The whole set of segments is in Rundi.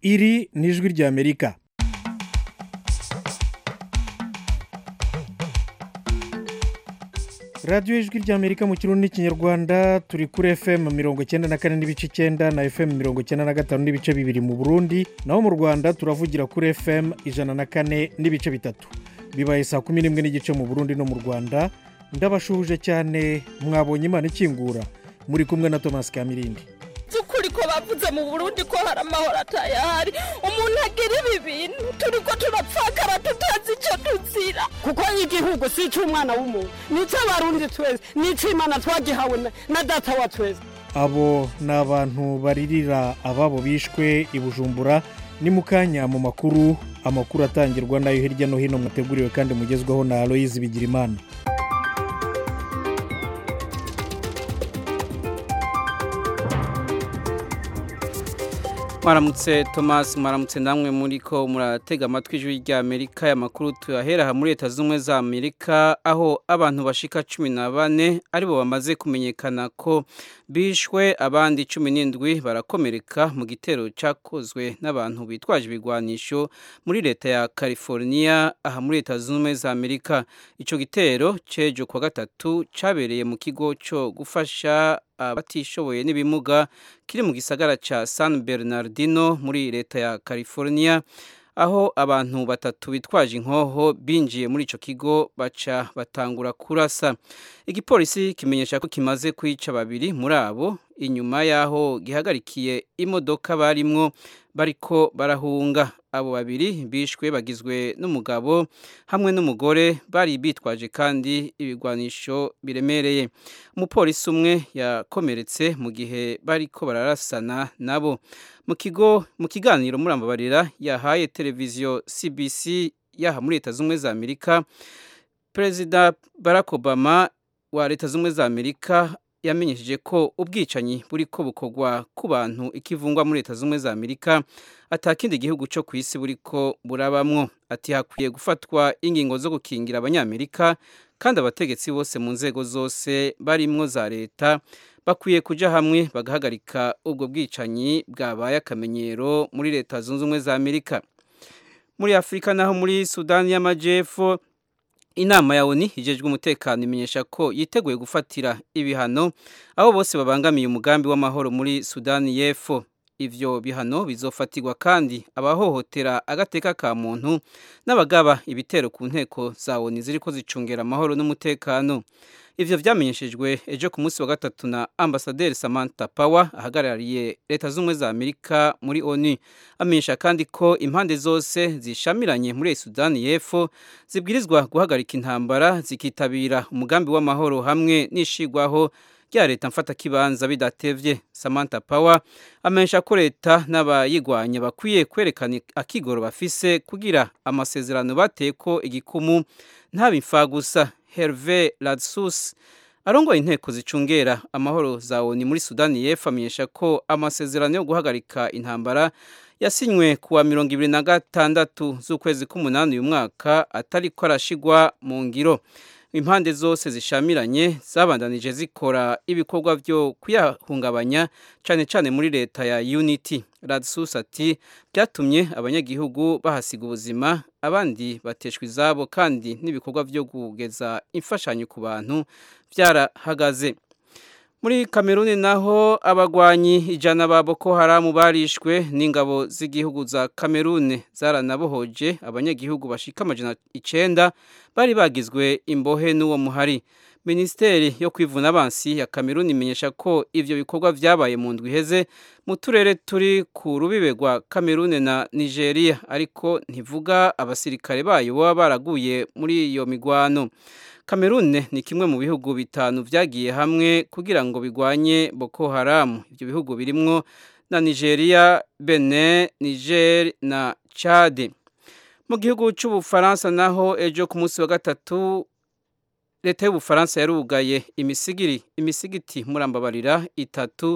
iri ni ijwi ry'amerika radiyo ijwi ry'amerika mu kirundi n'ikinyarwanda turi kuri fm mirongo icyenda na kane n'ibice icyenda na fm mirongo icyenda na gatanu n'ibice bibiri mu burundi naho mu rwanda turavugira kuri fm ijana na kane n'ibice bitatu bibaye saa kumi n'imwe n'igice mu burundi no mu rwanda ndabashuhuje cyane mwabonye imana ikingura muri kumwe na thomas kamirindi by'ukuri ko bavuze mu burundi ko hari amahoro atayahari umuntu agira ibi bintu turi ko turapfakara tutazi icyo tuzira kuko igihugu si icy'umwana w'umuntu ni icy'abarundi twese ni icy'imana twagihawe na- na data wa twese abo ni abantu baririra ababo bishwe i bujumbura ni mu kanya mu makuru amakuru atangirwa nayo hirya no hino mwateguriwe kandi mugezweho na aloyizi bigirimana mwaramutse thomas mwaramutse namwe muri ko muratega amatwi ijwi ry'amerika y'amakuru tuyahera aha muri leta z'ubumwe za amerika aho abantu bashika cumi na bane aribo bamaze kumenyekana ko bishwe abandi cumi n'indwi barakomereka mu gitero cyakozwe n'abantu bitwaje ibigwanisho muri leta ya california aha muri leta zunze ubumwe za amerika icyo gitero cy'ejo kuwa gatatu cyabereye mu kigo cyo gufasha abatishoboye n'ibimuga kiri mu gisagara cya san bernardino muri leta ya california aho abantu batatu bitwaje inkoho binjiye muri icyo kigo baca batangura kurasa igipolisi kimenyesha ko kimaze kwica babiri muri abo inyuma y'aho gihagarikiye imodoka barimwo bariko barahunga abo babiri bishwe bagizwe n'umugabo hamwe n'umugore bari bitwaje kandi ibigwanisho biremereye umupolisi umwe yakomeretse mu gihe bariko bararasana nabo mu kigo mu kiganiro murambabarira yahaye televiziyo cbc yaha muri leta z'ubumwe za amerika perezida barack obama wa leta z'ubumwe za amerika yamenyesheje ko ubwicanyi buri ko bukorwa ku bantu ikivungwa muri leta z'ubumwe za amerika atakindi gihugu cyo ku isi buri ko burabamwo ati hakwiye gufatwa ingingo zo gukingira abanyamerika kandi abategetsi bose mu nzego zose barimwo za leta bakwiye kujya hamwe bagahagarika ubwo bwicanyi bwabaye akamenyero muri leta zunze ubumwe za amerika muri afurika naho muri sudani y'amajyepfo inama ya oni hijejwe umutekano imenyesha ko yiteguye gufatira ibihano abo bose babangamiye umugambi w'amahoro muri sudani y'epfo ivyo bihano bizofatirwa kandi abahohotera agateka ka muntu n'abagaba ibitero ku nteko za oni ziriko zicungera amahoro n'umutekano ivyo vyamenyeshejwe ejo ku munsi wa gatatu na ambasaderi samantha power ahagarariye leta z'ubumwe za amerika muri onu amenyesha kandi ko impande zose zishamiranye muri sudani y'epfo zibwirizwa guhagarika intambara zikitabira umugambi w'amahoro hamwe n'ishigwaho rya leta mfatakibanza bidatevye samantha power amenyesha ko leta n'abayigwanya bakwiye kwerekana akigoro bafise kugira amasezerano bateko igikumu ntabimfa gusa herve radsus arongoye inteko zicungera amahoro za oni muri sudani y'epfo amenyesha ko amasezerano yo guhagarika intambara yasinywe kuwa mirongo ibiri na gatandatu z'ukwezi k'umunani uyu mwaka atari ko arashigwa mu ngiro impande zose zishamiranye zabandanije zikora ibikorwa byo kuyahungabanya cyane cyane muri leta ya unity radsus ati byatumye abanyagihugu bahasiga ubuzima abandi bateshwa izabo kandi n'ibikorwa byo kugeza imfashanyo ku bantu byarahagaze muri kameruni naho abagwanyi ijana ba boko haramu barishwe n'ingabo z'igihugu za kamerune zaranabohoje abanyagihugu bashika amajana icenda bari bagizwe imbohe n'uwo muhari minisiteri yo kwivuna abansi ya kameruni imenyesha ko ivyo bikorwa vyabaye mu ndwi iheze mu turere turi ku rubibe rwa kamerune na nigeria ariko ntivuga abasirikare bayo baba baraguye muri iyo migwano kamerune ni kimwe mu bihugu bitanu vyagiye hamwe kugira ngo bigwanye boko haramu ivyo bihugu birimwo na nigeria benin niger na chade mu gihugu c'ubufaransa naho ejo ku munsi wa gatatu leta y'ubufaransa yarugaye imisigiri imisigiti murambabarira itatu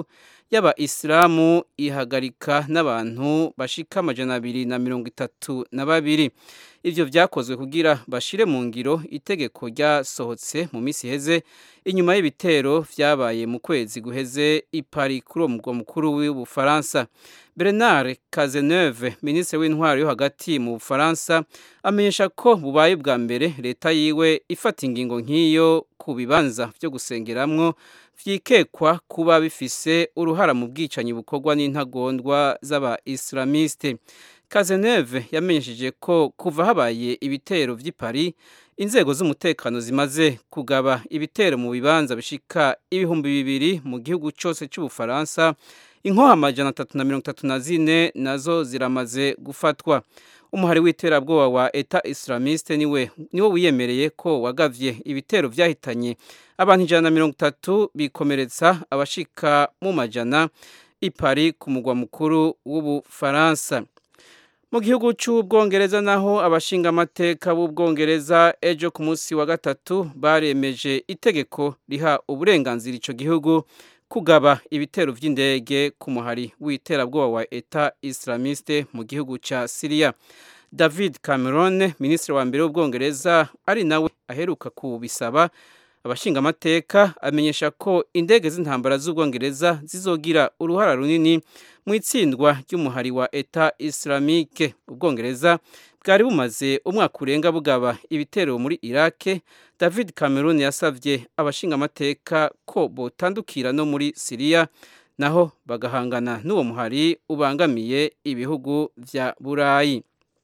y'abayisilamu ihagarika n'abantu bashika amajana abiri na mirongo itatu na babiri ivyo vyakozwe kugira bashire mu ngiro itegeko ryasohotse mu minsi iheze inyuma y'ibitero vyabaye mu kwezi guheze i Paris kuri uwo mugwa mukuru w'ubufaransa Bernard Cazeneuve minisitiri w'intwaro yo hagati mu bufaransa amenyesha ko bubaye bwa mbere leta yiwe ifata ingingo nk'iyo ku bibanza vyo gusengeramwo vyikekwa kuba bifise uruhara mu bwicanyi bukorwa n'intagondwa z'aba-islamiste Cazeneuve yamenyesheje ko kuva habaye ibitero vy'i Paris inzego z'umutekano zimaze kugaba ibitero mu bibanza bishika ibihumbi bibiri mu gihugu cose c'ubufaransa inkoha amajana atatu na mirongo itatu na zine nazo ziramaze gufatwa umuhari w'iterabwoba wa eta islamiste niwe niwo wiyemereye ko wagavye ibitero vyahitanye abantu ijana na mirongo itatu bikomeretsa abashika mu majana i Paris ku mugwa mukuru w'ubufaransa mu gihugu cy'ubwongereza naho abashinga amateka b'ubwongereza ejo ku munsi wa gatatu baremeje itegeko riha uburenganzira ico gihugu kugaba ibitero vy'indege ku muhari w'iterabwoba wa eta islamiste mu gihugu ca Syria David Cameron minisitiri wa mbere w'ubwongereza ari nawe aheruka kubisaba abashinga amateka amenyesha ko indege z'intambara z'ubwongereza zizogira uruhara runini mu itsindwa ry'umuhari wa eta islamique ubwongereza bwari bumaze umwaka urenga bugaba ibitero muri irake david cameron yasabye abashinga amateka ko botandukira no muri siriya naho bagahangana n'uwo muhari ubangamiye ibihugu vya burayi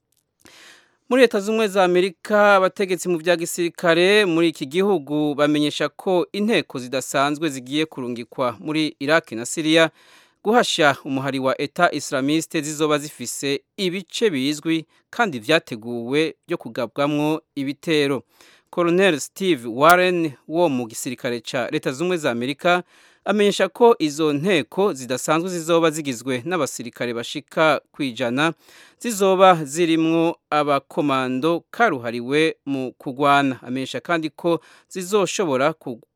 muri leta z'ubumwe za amerika abategetsi mu bya gisirikare muri iki gihugu bamenyesha ko inteko zidasanzwe zigiye kurungikwa muri iraki na siriya guhasha umuhari wa eta islamiste zizoba zifise ibice bizwi kandi vyateguwe byo kugabwamwo ibitero colonel steve warren wo mu gisirikare ca leta z'ubumwe za amerika amenyesha ko izo nteko zidasanzwe zizoba zigizwe n'abasirikare bashika kwijana zizoba zirimwo abakomando karuhariwe mu kugwana amenyesha kandi ko zizoshobora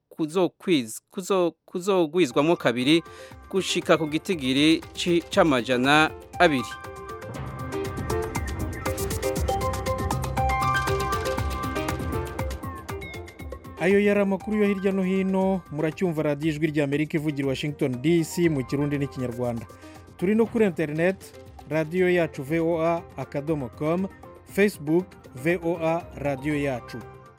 kuzogwizwamo kabiri gushika ku gitigiri c'amajana abiri ayo yari amakuru yo hirya no hino muracyumva radiyo ijwi rya amerika ivugira washington dc mu kirundi n'ikinyarwanda turi no kuri interineti radiyo yacu voa akadomo komu facebook voa radiyo yacu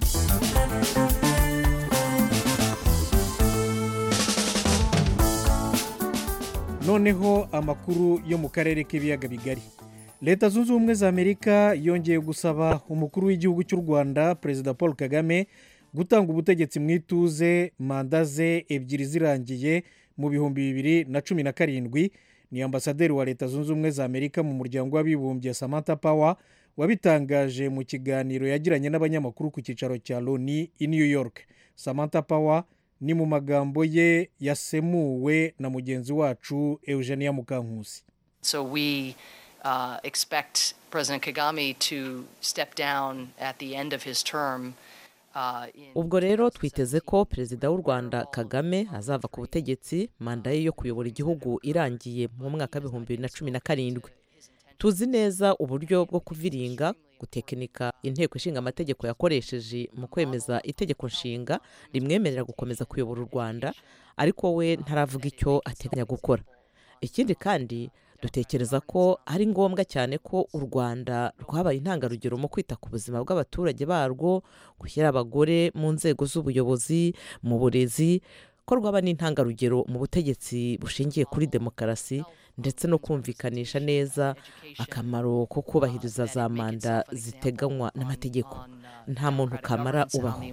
noneho amakuru yo mu karere k'ibiyaga bigari leta zunze ubumwe za amerika yongeye gusaba umukuru w'igihugu cy'u rwanda perezida paul kagame gutanga ubutegetsi mu ituze manda ze ebyiri zirangiye mu bihumbi bibiri na cumi na karindwi ni ambasaderi wa leta zunze ubumwe za amerika mu muryango w'abibumbye samantha power wabitangaje mu kiganiro yagiranye n'abanyamakuru ku cyicaro cya loni i new york samantha power ni mu magambo ye yasemuwe na mugenzi wacu eugenia mukankusi so we uh, expect president kagame to step down at the end of his term ubwo rero twiteze ko perezida w'u rwanda kagame azava ku butegetsi manda ye yo kuyobora igihugu irangiye mu mwaka w'ibihumbi bibiri na cumi na karindwi tuzi neza uburyo bwo kuviringa gutekinika inteko ishinga amategeko yakoresheje mu kwemeza itegeko nshinga rimwemerera gukomeza kuyobora u rwanda ariko we ntaravuga icyo ateganya gukora ikindi kandi dutekereza ko ari ngombwa cyane ko u rwanda rwabaye intangarugero mu kwita ku buzima bw'abaturage barwo gushyira abagore mu nzego z'ubuyobozi mu burezi ko rwaba n'intangarugero mu butegetsi bushingiye kuri demokarasi ndetse no kumvikanisha neza akamaro ko kubahiriza za manda ziteganywa n'amategeko nta muntu kamara ubaho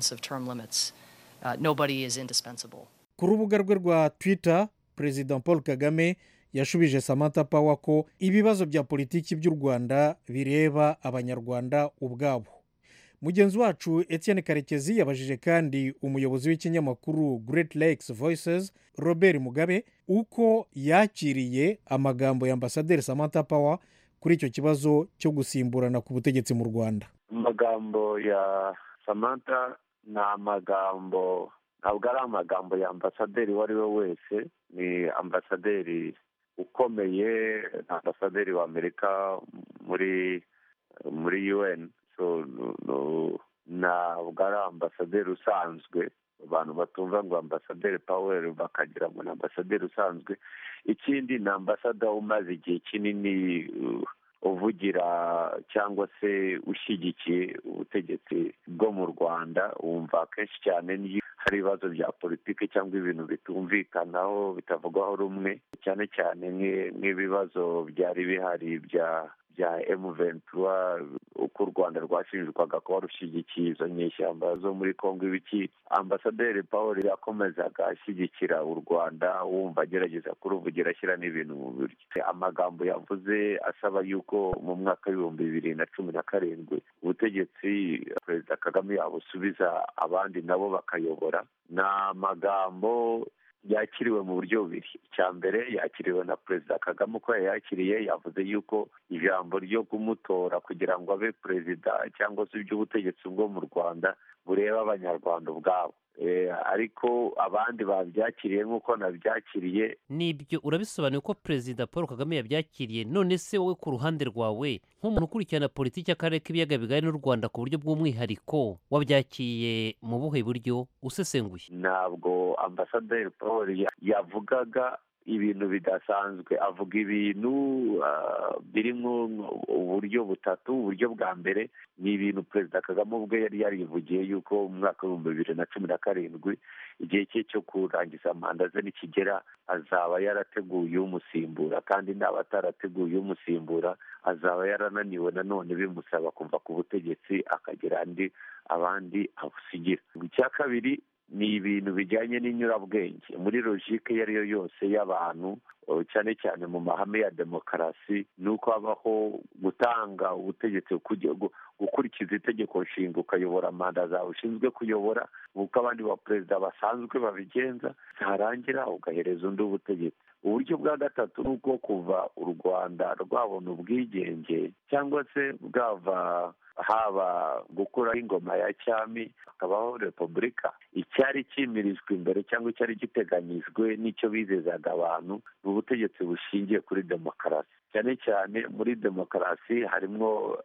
ku rubuga rwe rwa twitter perezida paul kagame yashubije samantha power ko ibibazo bya politiki by'u rwanda bireba abanyarwanda ubwabo mugenzi wacu etienne karekezi yabajije kandi umuyobozi w'ikinyamakuru great lakes voices robert mugabe uko yakiriye amagambo ya ambasaderi samantha power kuri icyo kibazo cyo gusimburana ku butegetsi mu rwanda amagambo ya samantha ni amagambo ntabwo ari amagambo ya ambasaderi uwo ari we wese ni ambasaderi ukomeye ni ambasaderi w'amerika muri muri un so ntabwo ari ambasaderi usanzwe abantu batumva ngo ambasaderi paweri bakagira ngo ni ambasaderi usanzwe ikindi ni ambasada umaze igihe kinini uvugira cyangwa se ushyigikiye ubutegetsi bwo mu rwanda wumva akenshi cyane niyo hari ibibazo bya politiki cyangwa ibintu bitumvikanaho bitavugwaho rumwe cyane cyane nk'ibibazo byari bihari bya bya emuventura uko u rwanda rwashinjwaga kuba rushyigikiye izo nyeshyamba zo muri congo ibiki ambasaderi paul yakomezaga ashyigikira u rwanda wumva agerageza kuruvugira ashyira n'ibintu mu buryo amagambo yavuze asaba yuko mu mwaka w'ibihumbi bibiri na cumi na karindwi ubutegetsi perezida kagame yabusubiza abandi nabo bakayobora ni amagambo yakiriwe mu buryo bubiri icya mbere yakiriwe na perezida kagame uko yayakiriye yavuze yuko ijambo ryo kumutora kugira ngo abe perezida cyangwa se iby'ubutegetsi bwo mu rwanda bureba abanyarwanda ubwabo ariko abandi babyakiriye nk'uko nabyakiriye nibyo urabisobanuye ko perezida paul kagame yabyakiriye none se wowe ku ruhande rwawe nk'umuntu ukurikirana politiki y'akarere k'ibiyaga bigari n'u rwanda ku buryo bw'umwihariko wabyakiriye mu buhe buryo usesenguye ntabwo ambasaderi paul yavugaga ibintu bidasanzwe avuga ibintu birimo uburyo butatu uburyo bwa mbere ni ibintu perezida kagame ubwe yari yarivugiye yuko mu mwaka w'ibihumbi bibiri na cumi na karindwi igihe cye cyo kurangiza manda ze nikigera azaba yarateguye umusimbura kandi n'aba atarateguye umusimbura azaba yarananiwe nanone bimusaba kuva ku butegetsi akagira andi abandi abusigira icya kabiri ni ibintu bijyanye n'inyurabwenge muri logike iyo ari yo yose y'abantu cyane cyane mu mahame ya demokarasi ni uko habaho gutanga ubutegetsi gukurikiza itegeko nshinga ukayobora manda zawe ushinzwe kuyobora nk'uko abandi ba perezida basanzwe babigenza zarangira ugahereza undi ubutegetsi uburyo bwa gatatu ni ubwo kuva u rwanda rwabona ubwigenge cyangwa se bwava haba gukuraho ingoma ya cyami hakabaho repubulika icyari cyimirijwe imbere cyangwa icyari giteganyijwe n'icyo bizezaga abantu ni ubutegetsi bushingiye kuri demokarasi cyane cyane muri demokarasi harimo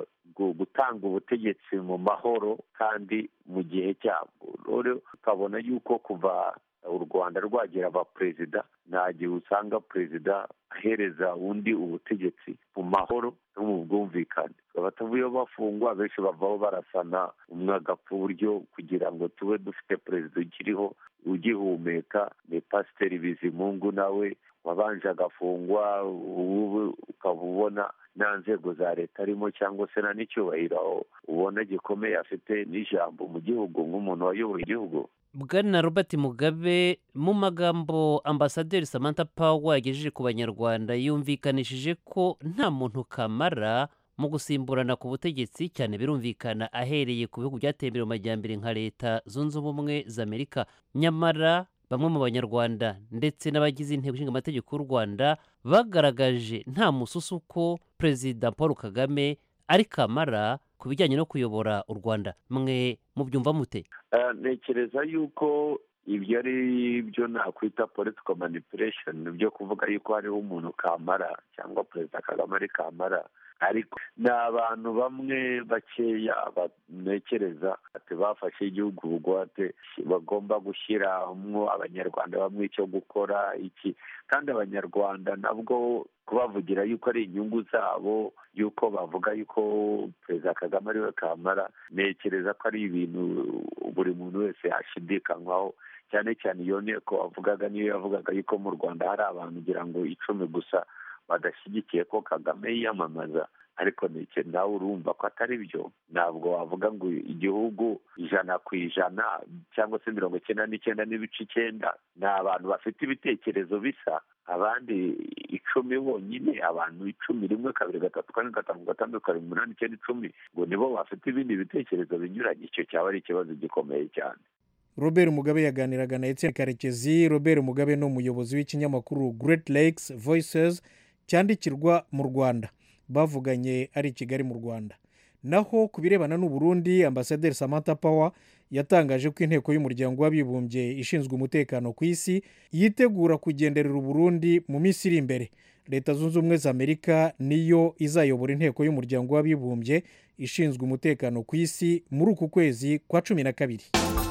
gutanga ubutegetsi mu mahoro kandi mu gihe cyabwo rero ukabona yuko kuva u rwanda rwagira abaperezida nta gihe usanga perezida ahereza undi ubutegetsi mu mahoro no mu bwumvikane abatavuyeho bafungwa benshi bavaho barasana umwe agapfa uburyo kugira ngo tube dufite perezida ukiriho ugihumeka ni pasiteri bizimungu nawe wabanje agafungwa ubu ukaba ubona nta nzego za leta arimo cyangwa se nta n'icyubahiro ubona gikomeye afite n'ijambo mu gihugu nk'umuntu wayoboye igihugu bwana robert mugabe mu magambo ambasaderi samantha power yagejeje ku banyarwanda yumvikanishije ko nta muntu kamara mu gusimburana ku butegetsi cyane birumvikana ahereye ku bihugu byateye imbere mu majyambere nka leta zunze ubumwe za amerika nyamara bamwe mu banyarwanda ndetse n'abagize inteko ishinga amategeko y'u rwanda bagaragaje nta mususu ko perezida paul kagame ari kamara ku bijyanye no kuyobora u rwanda mwe mubyumva mute ntekereza yuko ibyo ari byo nakwita political manipulation byo kuvuga yuko hariho umuntu kamara cyangwa perezida kagame ari kamara ariko ni abantu bamwe bakeya banekereza ati bafashe igihugu bugwate bagomba gushyiramo abanyarwanda bamwe icyo gukora iki kandi abanyarwanda nabwo kubavugira yuko ari inyungu zabo yuko bavuga yuko perezida kagame ariwe kamara ntekereza ko ari ibintu buri muntu wese yashidikanywaho cyane cyane iyo nteko wavugaga niyo yavugaga yuko mu rwanda hari abantu ugira ngo icumi gusa badashyigikiye ko kagame yiyamamaza ariko nawe urumva ko atari byo ntabwo wavuga ngo igihugu ijana ku ijana cyangwa se mirongo icyenda n'icyenda n'ibice icyenda ni abantu bafite ibitekerezo bisa abandi icumi bonyine abantu icumi rimwe kabiri gatatu kane gatanu gatandatu karindwi umunani icyenda icumi ngo nibo bafite ibindi bitekerezo binyuranye icyo cyaba ari ikibazo gikomeye cyane robert mugabe yaganiraga na etienne karekezi robert mugabe ni umuyobozi w'ikinyamakuru great lakes voices cyandikirwa mu rwanda bavuganye ari i kigali mu rwanda naho ku birebana n'uburundi ambasaderi samantha power yatangaje ko inteko y'umuryango w'abibumbye ishinzwe umutekano ku isi yitegura kugenderera uburundi mu minsi iri imbere leta zunze ubumwe za amerika niyo izayobora inteko y'umuryango w'abibumbye ishinzwe umutekano ku isi muri uku kwezi kwa cumi na kabiri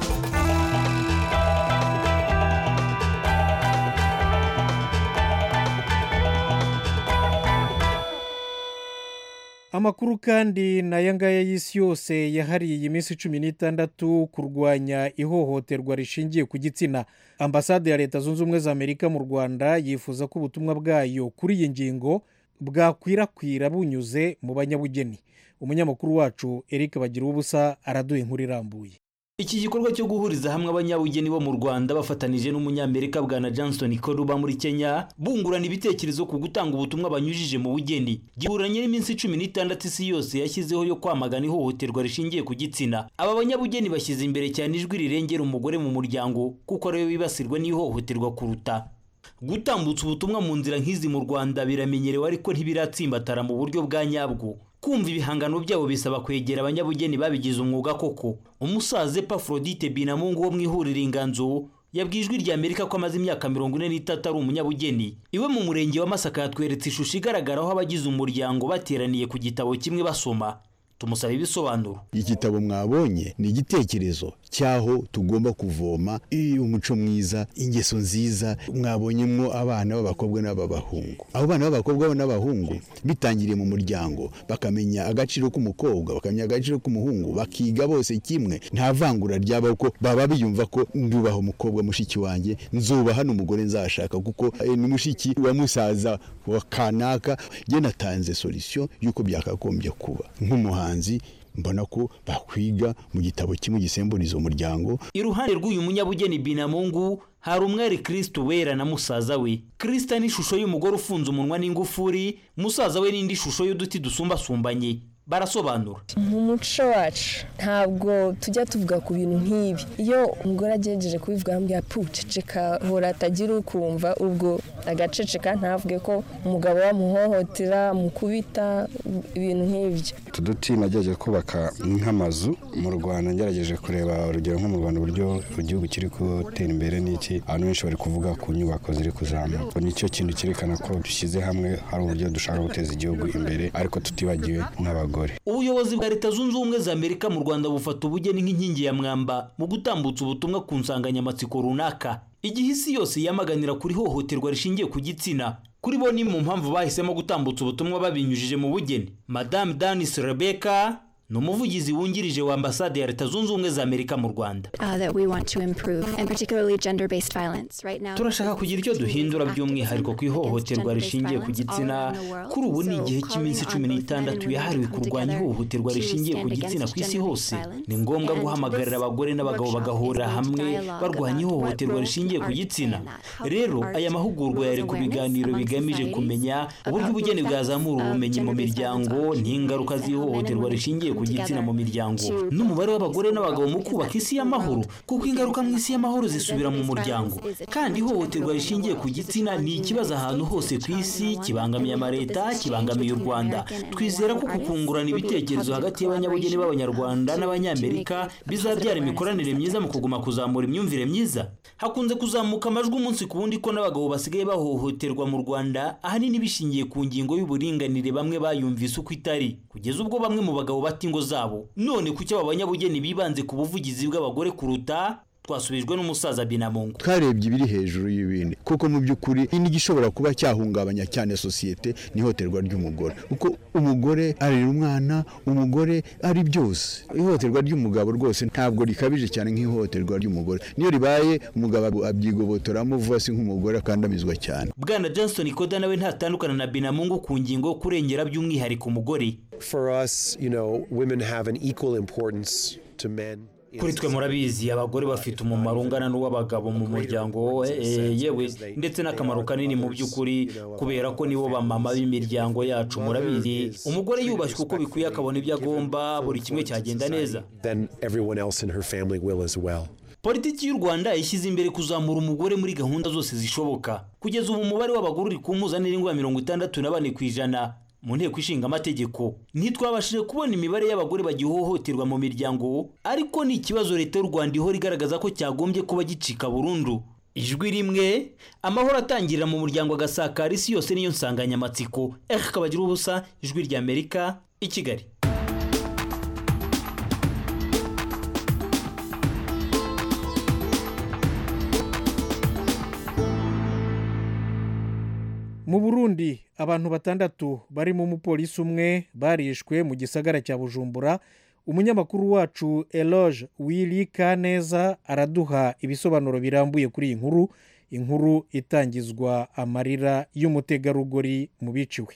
amakuru kandi n'aya ngaya y'isi yose yahariye iyi minsi cumi n'itandatu kurwanya ihohoterwa rishingiye ku gitsina ambasade ya leta zunze ubumwe za amerika mu rwanda yifuza ko ubutumwa bwayo kuri iyi ngingo bwakwirakwira bunyuze mu banyabugeni umunyamakuru wacu eric bagira ubusa araduha inkuru irambuye iki gikorwa cyo guhuriza hamwe abanyabugeni bo mu rwanda bafatanije n'umunyamerika bwana johnson koruba muri kenya bungurana ibitekerezo ku gutanga ubutumwa banyujije mu bugeni giburanye n'iminsi cumi n'itandatu isi yose yashyizeho yo kwamagana ihohoterwa rishingiye ku gitsina aba banyabugeni bashyize imbere cyane ijwi rirengera umugore mu muryango kuko ariwe wibasirwa n'ihohoterwa kuruta gutambutsa ubutumwa mu nzira nk'izi mu rwanda biramenyerewe ariko ntibiratsimbatara mu buryo bwa nyabwo kumva ibihangano byabo bisaba kwegera abanyabugeni babigize umwuga koko umusaza epafrodite binamungu wo mu ihuriro inganzo yabwiye ijwi rya amerika ko amaze imyaka mirongo ine n'itatu ari umunyabugeni iwe mu murenge wa masaka yatweretse ishusho igaragaraho abagize umuryango bateraniye ku gitabo kimwe basoma tumusaba ibisobanuro igitabo mwabonye ni igitekerezo cy'aho tugomba kuvoma umuco mwiza ingeso nziza mwabonyemo abana b'abakobwa n'ab'abahungu abo bana b'abakobwa n'abahungu bitangiriye mu muryango bakamenya agaciro k'umukobwa bakamenya agaciro k'umuhungu bakiga bose kimwe nta vangura ryaba ko baba biyumva ko ndubaha umukobwa mushiki wanjye nzubaha n'umugore nzashaka kuko ni mushiki wa musaza wa kanaka njye natanze solisiyo y'uko byakagombye kuba nk'umuhanzi mbona ko bakwiga mu gitabo kimwe gisemburiza umuryango iruhande rw'uyu munyabugeni binamungu hari umwari kirisito wera na musaza we kirisita ni ishusho y'umugore ufunze umunwa n'ingufuri musaza we n'indi shusho y'uduti dusumbasumbanye barasobanura mu muco wacu ntabwo tujya tuvuga ku bintu nk'ibi iyo umugore agejeje kubivuga ambwira puceceka hora atagira ukumva ubwo agaceceka ntavuge ko umugabo wamuhohotera mukubita ibintu nk'ibyo utu duti nagerageje kubaka nk'amazu mu rwanda ngerageje kureba urugero nko mu rwanda uburyo igihugu kiri gutera imbere n'iki abantu benshi bari kuvuga ku nyubako ziri kuzamuka nicyo kintu cyerekana ko dushyize hamwe hari uburyo dushaka guteza igihugu imbere ariko tutibagiwe n'abagore ubuyobozi bwa leta zunze ubumwe za amerika mu rwanda bufata ubugeni nk'inkingi ya mwamba mu gutambutsa ubutumwa ku nsanganyamatsiko runaka igihe isi yose yamaganira kuri hohoterwa rishingiye ku gitsina kuri bo ni mu mpamvu bahisemo gutambutsa ubutumwa babinyujije mu bugeni madame danis rebecca ni umuvugizi wungirije wa ambasade ya leta zunze ubumwe za amerika mu rwanda turashaka kugira icyo duhindura by'umwihariko ku ihohoterwa rishingiye ku gitsina kuri ubu ni igihe cy'iminsi cumi n'itandatu yahariwe kurwanya ihohoterwa rishingiye ku gitsina ku isi hose ni ngombwa guhamagarira abagore n'abagabo bagahurira hamwe barwanya ihohoterwa rishingiye ku gitsina rero aya mahugurwa yari ku biganiro bigamije kumenya uburyo ubugeni bwazamura ubumenyi mu miryango n'ingaruka z'ihohoterwa rishingiye ku gitsina mu miryango n'umubare w'abagore n'abagabo mu kubaka isi y'amahoro kuko ingaruka mu isi y'amahoro zisubira mu muryango kandi ihohoterwa rishingiye ku gitsina ni ikibazo ahantu hose ku isi kibangamiye amaleta kibangamiye u rwanda twizera ko kukungurana ibitekerezo hagati y'abanyabugeni b'abanyarwanda n'abanyamerika bizabyara imikoranire myiza mu kuguma kuzamura imyumvire myiza hakunze kuzamuka amajwi umunsi ku wundi ko n'abagabo basigaye bahohoterwa mu rwanda ahanini bishingiye ku ngingo y'uburinganire bamwe bayumvise uko itari kugeza ubwo bamwe mu bagabo bata ingo zabo none kuki aba banyabugeni bibanze ku buvugizi bw'abagore kuruta twasubijwe n'umusaza binamungu twarebye ibiri hejuru y'ibindi kuko mu by'ukuri n'igishobora kuba cyahungabanya cyane sosiyete ni ihohoterwa ry'umugore kuko umugore arera umwana umugore ari byose ihohoterwa ry'umugabo rwose ntabwo rikabije cyane nk'ihohoterwa ry'umugore niyo ribaye umugabo abyigobotoramo vuba si nk'umugore akandamizwa cyane bwana johnston koda nawe ntatandukana na binamungu ku ngingo yo kurengera by'umwihariko umugore For us, you know, women have an equal importance to men. kuri twe murabizi abagore bafite umumaro ungana n'uw'abagabo mu muryango yewe ndetse n'akamaro kanini mu by'ukuri kubera ko nibo bamama b'imiryango yacu murabizi umugore yubashywe uko bikwiye akabona ibyo agomba buri kimwe cyagenda neza Then everyone else in her family will as well. politiki y'u rwanda yashyize imbere kuzamura umugore muri gahunda zose zishoboka kugeza ubu umubare w'abagore uri ku mpuzandengo ya mirongo itandatu na bane ku ijana mu nteko ishinga amategeko ntitwabashije kubona imibare y'abagore bagihohoterwa mu miryango ariko ni ikibazo leta y'u rwanda ihora igaragaza ko cyagombye kuba gicika burundu ijwi rimwe amahoro atangirira mu muryango agasakara isi yose niyo nsanganyamatsiko eka kabagira ubusa ijwi ry'amerika i kigali mu burundi abantu batandatu barimo umupolisi umwe barishwe mu gisagara cya bujumbura umunyamakuru wacu eloge wili kaneza araduha ibisobanuro birambuye kuri iyi nkuru inkuru itangizwa amarira y'umutegarugori mu biciwe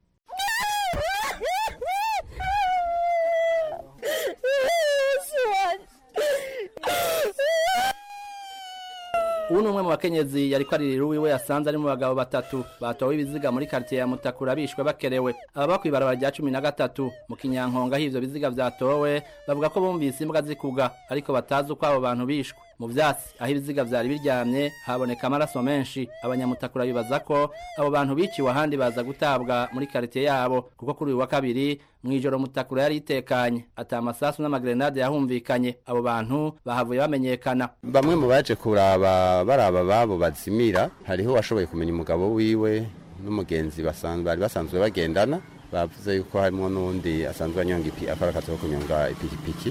ubu ni umwe mu bakenyezi yari aririra uwiwe yasanze ari mu bagabo batatu batowe ibiziga muri karitsiye ya mutakura bishwe bakerewe aba ku ibarabara rya cumi na gatatu mu kinyankonga aho ibyo biziga byatowe bavuga ko bumvise imbwa zikuga ariko batazi uko abo bantu bishwe mu byatsi aho ibiziga byari biryamye haboneka amaraso menshi abanyamutakura bibaza ko abo bantu biciwe ahandi baza gutabwa muri karitsiye yabo kuko kuri uyu wa kabiri mu ijoro mutakura yari itekanye ata amasasu n'amagrenade yahumvikanye abo bantu bahavuye bamenyekana bamwe mu baje kuraba baraba babo bazimira hariho uwashoboye kumenya umugabo wiwe n'umugenzi bari basanzwe bagendana bavuze yuko harimo n'undi asanzwe anyonga akora akazi ko kunyonga ipikipiki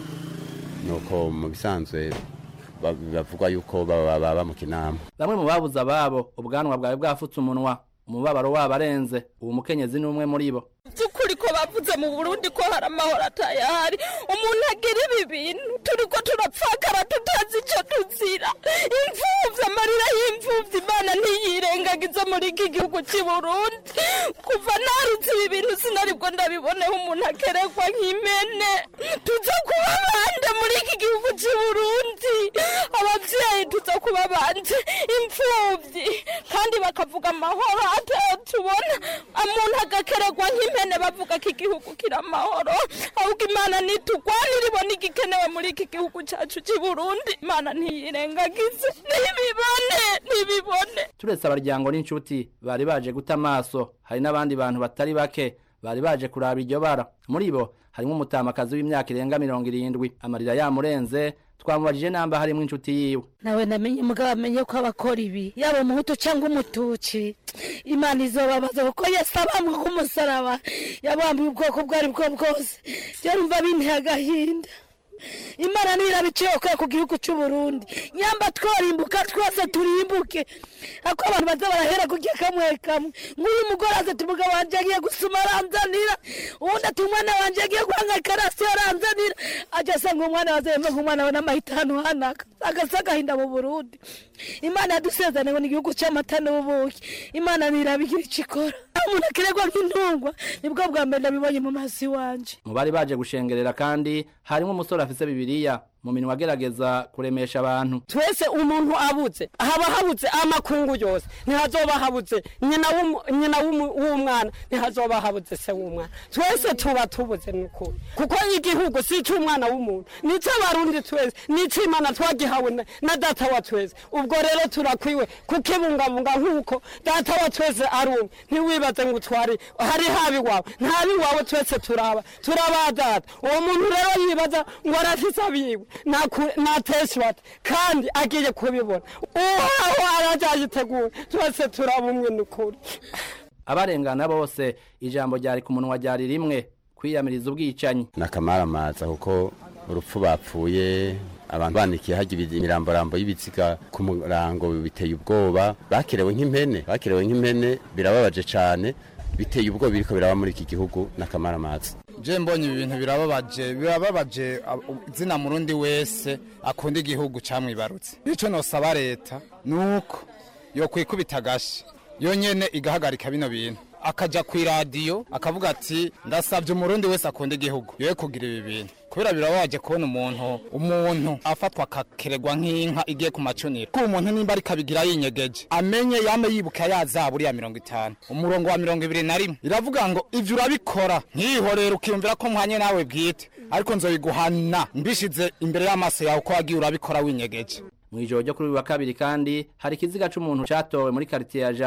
nuko mu bisanzwe bavugwa yuko baba mu kinama bamwe mu babuze ababo ubwanwa bwawe bwafutse umunwa umubabaro wabo arenze ubu mukenyezi ni umwe muri bo by'ukuri ko bavuze mu burundi ko hari amahoro atayahari umuntu agira ibi bintu turi ko turapfakara tutazi icyo tuzira imfubyi amarira y'imfubyi imana ntiyirengagize muri iki gihugu cy'i burundi kuva narutse ibi bintu sinaribwo ndabiboneho umuntu akerekwa nk'imene tuza kuba bande muri iki gihugu cy'i burundi ababyeyi tuza kuba bande imfubyi kandi bakavuga amahoro atayo tubona umuntu agakerekwa nk'impene bavuga ko igihugu kiri amahoro ahubwo imana nitugwanira ibona igikenewe muri iki gihugu cyacu cy'i burundi imana ntiyirengagize ntibibone ntibibone turetse abaryango n'inshuti bari baje guta amaso hari n'abandi bantu batari bake bari baje kuraba iryo bara muri bo harimo umutamakazi w'imyaka irenga mirongo irindwi amarira yamurenze twamubajije namba harimo inshuti yiwe nawe namenye umugabo amenye ko abakora ibi yaba umuhutu cyangwa umutuci imana izobabaza kuko yesu abambwe k'umusaraba yabambuye ubwoko ubwo ari bwo bwose byarumva binteye agahinda imana ntirabiciye kubera ku gihugu cy'u Burundi nyamba twarimbuka twese turimbuke ako abantu baza barahera ku gihe kamwe kamwe nk'uyu mugore aza ati umugabo wanjye agiye gusuma aranzanira uwundi ati umwana wanjye agiye guhangayika rasi aranzanira ajya asanga umwana wazanye nk'umwana we n'amahitano hanaka agasa agahinda mu burundi imana yadusezerane ngo ni igihugu cy'amata n'ubuki imana ntirabigira icyo ikora umuntu akiregwa nk'intungwa nibwo bwa mbere nabibonye mu maso iwanje mu bari baje gushengerera kandi harimo umusore afise bibiriya mu minwa agerageza kuremesha abantu twese umuntu abuze haba habuze amakungu yose ntihazoba habuze nyina nyina w'umwana ntihazoba habuze se w'umwana twese tuba tubuze n'ukuri kuko igihugu si icy'umwana w'umuntu ni icy'abarundi twese ni icy'imana twagihawe na data wa twese ubwo rero turakwiwe kukibungabunga nk'uko data wa twese ari umwe ntiwibaze ngo utware hari haba iwawe ntabi iwawe twese turaba turaba data uwo muntu rero yibaza ngo arafise abiwe nateshwata kandi agiye kubibona uwaho arajyayitegura twese turabumwe n'ukuri abarengana bose ijambo ryari ku munwa ryari rimwe kwiyamiriza ubwicanyi n'akamaramaza kuko urupfu bapfuye abantu banikiye hajya imiramborambo y'ibiziga ku murango biteye ubwoba bakerewe nk'impene bakerewe nk'impene birababaje cyane biteye ubwoba biriko biraba muri iki gihugu n'akamaramaza je mbonye ibi bintu birababaje birababaje izina murundi wese akunda igihugu camwibarutse ico nosaba leta nuko yo kwikubita agashi yonyene igahagarika bino bintu akaja ku iradiyo akavuga ati ndasabye umurundi wese akunda igihugu yoye kugira ibi bintu kubera birababaje kubona umuntu umuntu afatwa akakeregwa nk'inka igiye ku macuniro ko umuntu nimba ariko abigira yinyegeje amenye yame yibuka yazaburi ya mirongo itanu umurongo wa mirongo ibiri na rimwe iravuga ngo ivyo urabikora ntihorere ukiyumvira ko muhanye nawe bwite ariko nzobiguhana mbishize imbere y'amaso yawe ko wagiye urabikora winyegeje mu ijoro ryo kuri uyu wa kabiri kandi hari ikiziga c'umuntu catowe muri karitiye ya jabe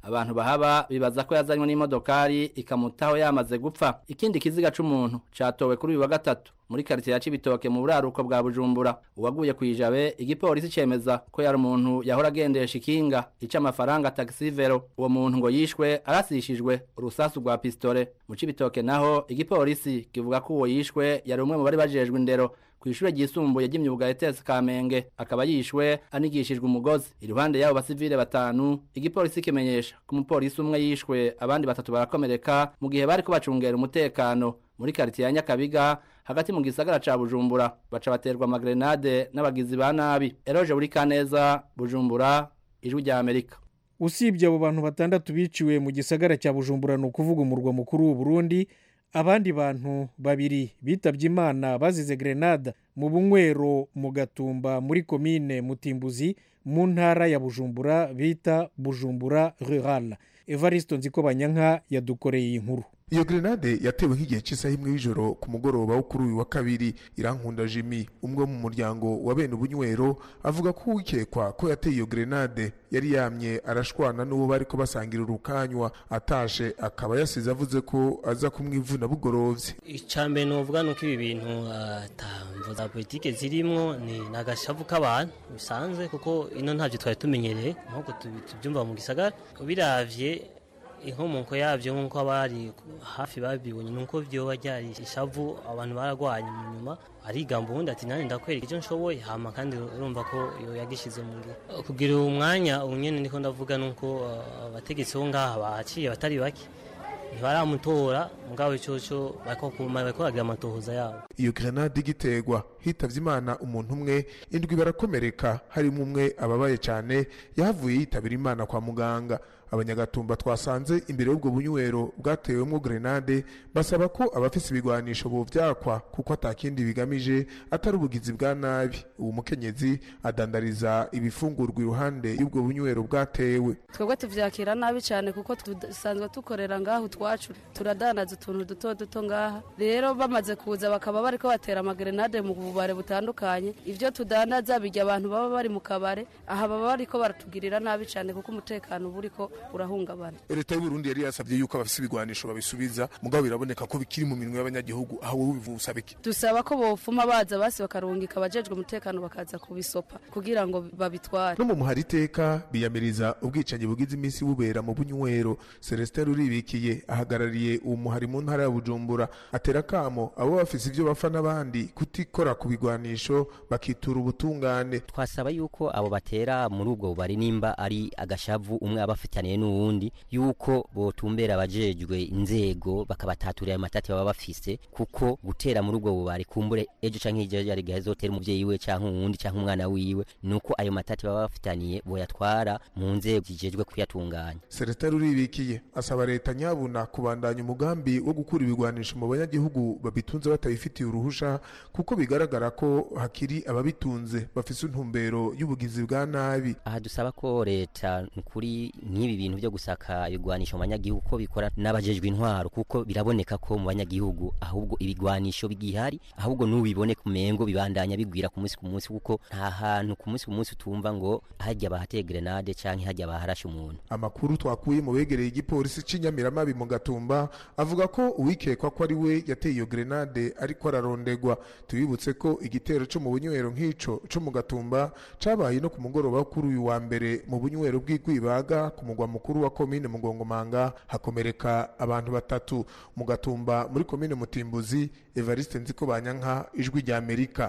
abantu bahaba bibaza ko yazanywe n'imodokari ikamutaho yamaze gupfa ikindi kiziga c'umuntu catowe kuri uyu wa gatatu muri quartier ya Cibitoke mu buraruko bwa Bujumbura uwaguye kwijabe igipolisi cemeza ko yari umuntu yahora agendesha ikinga ica amafaranga taxi vero uwo muntu ngo yishwe arasishijwe urusasu rwa pistole mu Cibitoke naho igipolisi kivuga ko uwo yishwe yari umwe mu bari bajejwe indero kw'ishure ryisumbuye ry'imyuga ETS Kamenge akaba yishwe anigishijwe umugozi iruhande yabo basivile batanu igipolisi kimenyesha ko umupolisi umwe yishwe abandi batatu barakomereka mu gihe bariko bacungera umutekano muri quartier ya Nyakabiga hagati mu gisagara ca Bujumbura baca baterwa amagrenade n'abagizi ba nabi Eroje buri kaneza Bujumbura ijwi rya Amerika usibye abo bantu batandatu biciwe mu gisagara cya bujumbura ni ukuvuga umurwa mukuru w'u Burundi abandi bantu babiri bitabye imana bazize grenade mu bunywero mu gatumba muri komine mutimbuzi mu ntara ya bujumbura bita bujumbura rural evariste nzikobanyanka yadukoreye iyi nkuru iyo grenade yatewe nk'igihe cy'isaha imwe y'ijoro ku mugoroba wo kuri uyu wa kabiri irankunda jimmy umwe mu muryango wa bene ubunywero avuga ko uwikekwa ko yateye iyo grenade yari yamye arashwana n'uwo bari ko basangira urukanywa atashe akaba yasize avuze ko aza kumwivuna bugorovye icambere novuga nuko ibi bintu atamvo za politike zirimwo ni nagashavu k'abantu bisanzwe kuko ino ntavyo twari tumenyereye nkuko tubyumva mu gisagara ubiravye inkomoko yabyo nk'uko abari hafi babibonye nuko byoba ryari ishavu abantu baragwanye mu nyuma arigamba ubundi ati nanjye ndakwereka icyo nshoboye hama kandi urumva ko iyo yagishize mu ngiro kugira uwo mwanya ubu nyine ndiko ndavuga nuko abategetsi bo ngaha bahaciye batari bake ntibaramutora mugabo icoco bariko bagira amatohoza yabo iyo grenade igiterwa hitavye imana umuntu umwe indwi barakomereka harimo umwe ababaye cyane yahavuye yitabira imana kwa muganga abanyagatumba twasanze imbere y'ubwo bunywero bwatewemwo grenade basaba ko abafise ibigwanisho bovyakwa kuko atakindi bigamije atari ubugizi bwa nabi uwo mukenyezi adandariza ibifungurwa iruhande y'ubwo bunywero bwatewe twebwe tuvyakira nabi cyane kuko dusanzwe tukorera ngaho twacu turadanaza utuntu duto duto ngaha rero bamaze kuza bakaba bariko batera amagrenade mu bubare butandukanye ivyo tudandaza bijya abantu baba bari mu kabare aha baba bariko baratugirira nabi cyane kuko umutekano uba uriko urahungabana leta y'uburundi yari yasabye yuko abafise ibigwanisho babisubiza mugabo biraboneka ko bikiri mu minwe y'abanyagihugu aho wowe bivuga usaba iki dusaba ko bofuma baza basi bakarungika abajejwe umutekano bakaza kubisopa kugira ngo babitware no mu muhari iteka biyamiriza ubwicanyi bugize iminsi bubera mu bunywero celestin ruribikiye ahagarariye uwo muhari mu ntara ya bujumbura atera kamo abo bafise ivyo bapfa n'abandi kutikora ku bigwanisho bakitura ubutungane twasaba yuko abo batera muri ubwo bubari nimba ari agashavu umwe aba afitaniye n'uwundi yuko botumbera abajejwe inzego bakabataturira ayo matati baba bafise kuko gutera muri ubwo bubari kumbure ejo canke hirya yari gahe zotera umuvyeyi we canke uwundi canke umwana wiwe nuko ayo matati baba bafitaniye boyatwara mu nzego zijejwe kuyatunganya Celestin Ruribikiye asaba leta nyabuna kubandanya umugambi wo gukura ibigwanisho mu banyagihugu babitunze batabifitiye uruhusha kuko bigaragara ko hakiri ababitunze bafise intumbero y'ubugizi bwa nabi aha dusaba ko leta kuri nk'ibi bintu byo gusaka ibigwanisho mu banyagihugu ko bikora n'abajejwe intwaro kuko biraboneka ko mu banyagihugu ahubwo ibigwanisho bigihari ahubwo n'ubibone ku mengo bibandanya bigwira ku munsi ku munsi kuko nta hantu ku munsi ku munsi utumva ngo hajya bahateye grenade canke hajya baharashe umuntu amakuru twakuye mu begereye igipolisi c'inyamiramabi mu gatumba avuga ko uwikekwa ko ari we yateye iyo grenade ariko ararondegwa tubibutse ko igitero co mu bunywero nk'ico co mu gatumba cabaye no ku mugoroba wo kuri uyu wa mbere mu bunywero bw'igwibaga ku mugwa mukuru wa komine mugongomanga hakomereka abantu batatu mu gatumba muri komine mutimbuzi evariste nziko banyanka ijwi rya amerika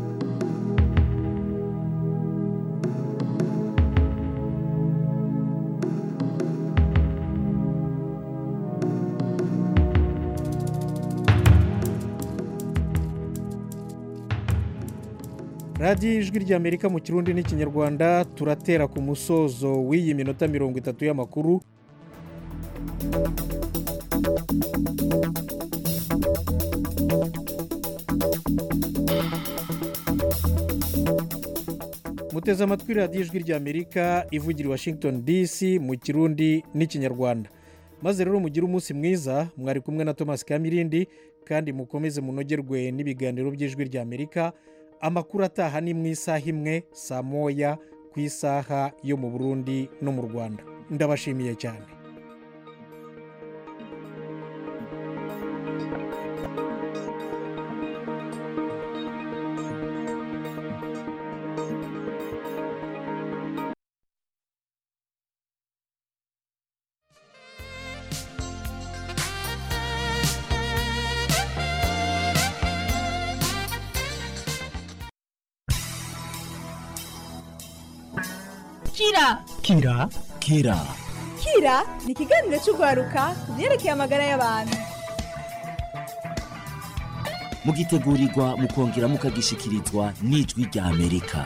radiyo ijwi ry'amerika mu kirundi n'ikinyarwanda turatera ku musozo w'iyi minota mirongo itatu y'amakuru muteze amatwi radiyo ijwi ry'amerika ivugira i washington dc mu kirundi n'ikinyarwanda maze rero mugire umunsi mwiza mwari kumwe na thomas kamirindi kandi mukomeze munogerwe n'ibiganiro by'ijwi ry'amerika amakuru ataha ni mu isaha imwe saa moya ku isaha yo mu burundi no mu rwanda ndabashimiye cyane kira kira kira kira ni ikiganiro cy'urwaruka ku byerekeye amagara y'abantu mugitegurirwa mukongera mukagishikirizwa n'ijwi rya amerika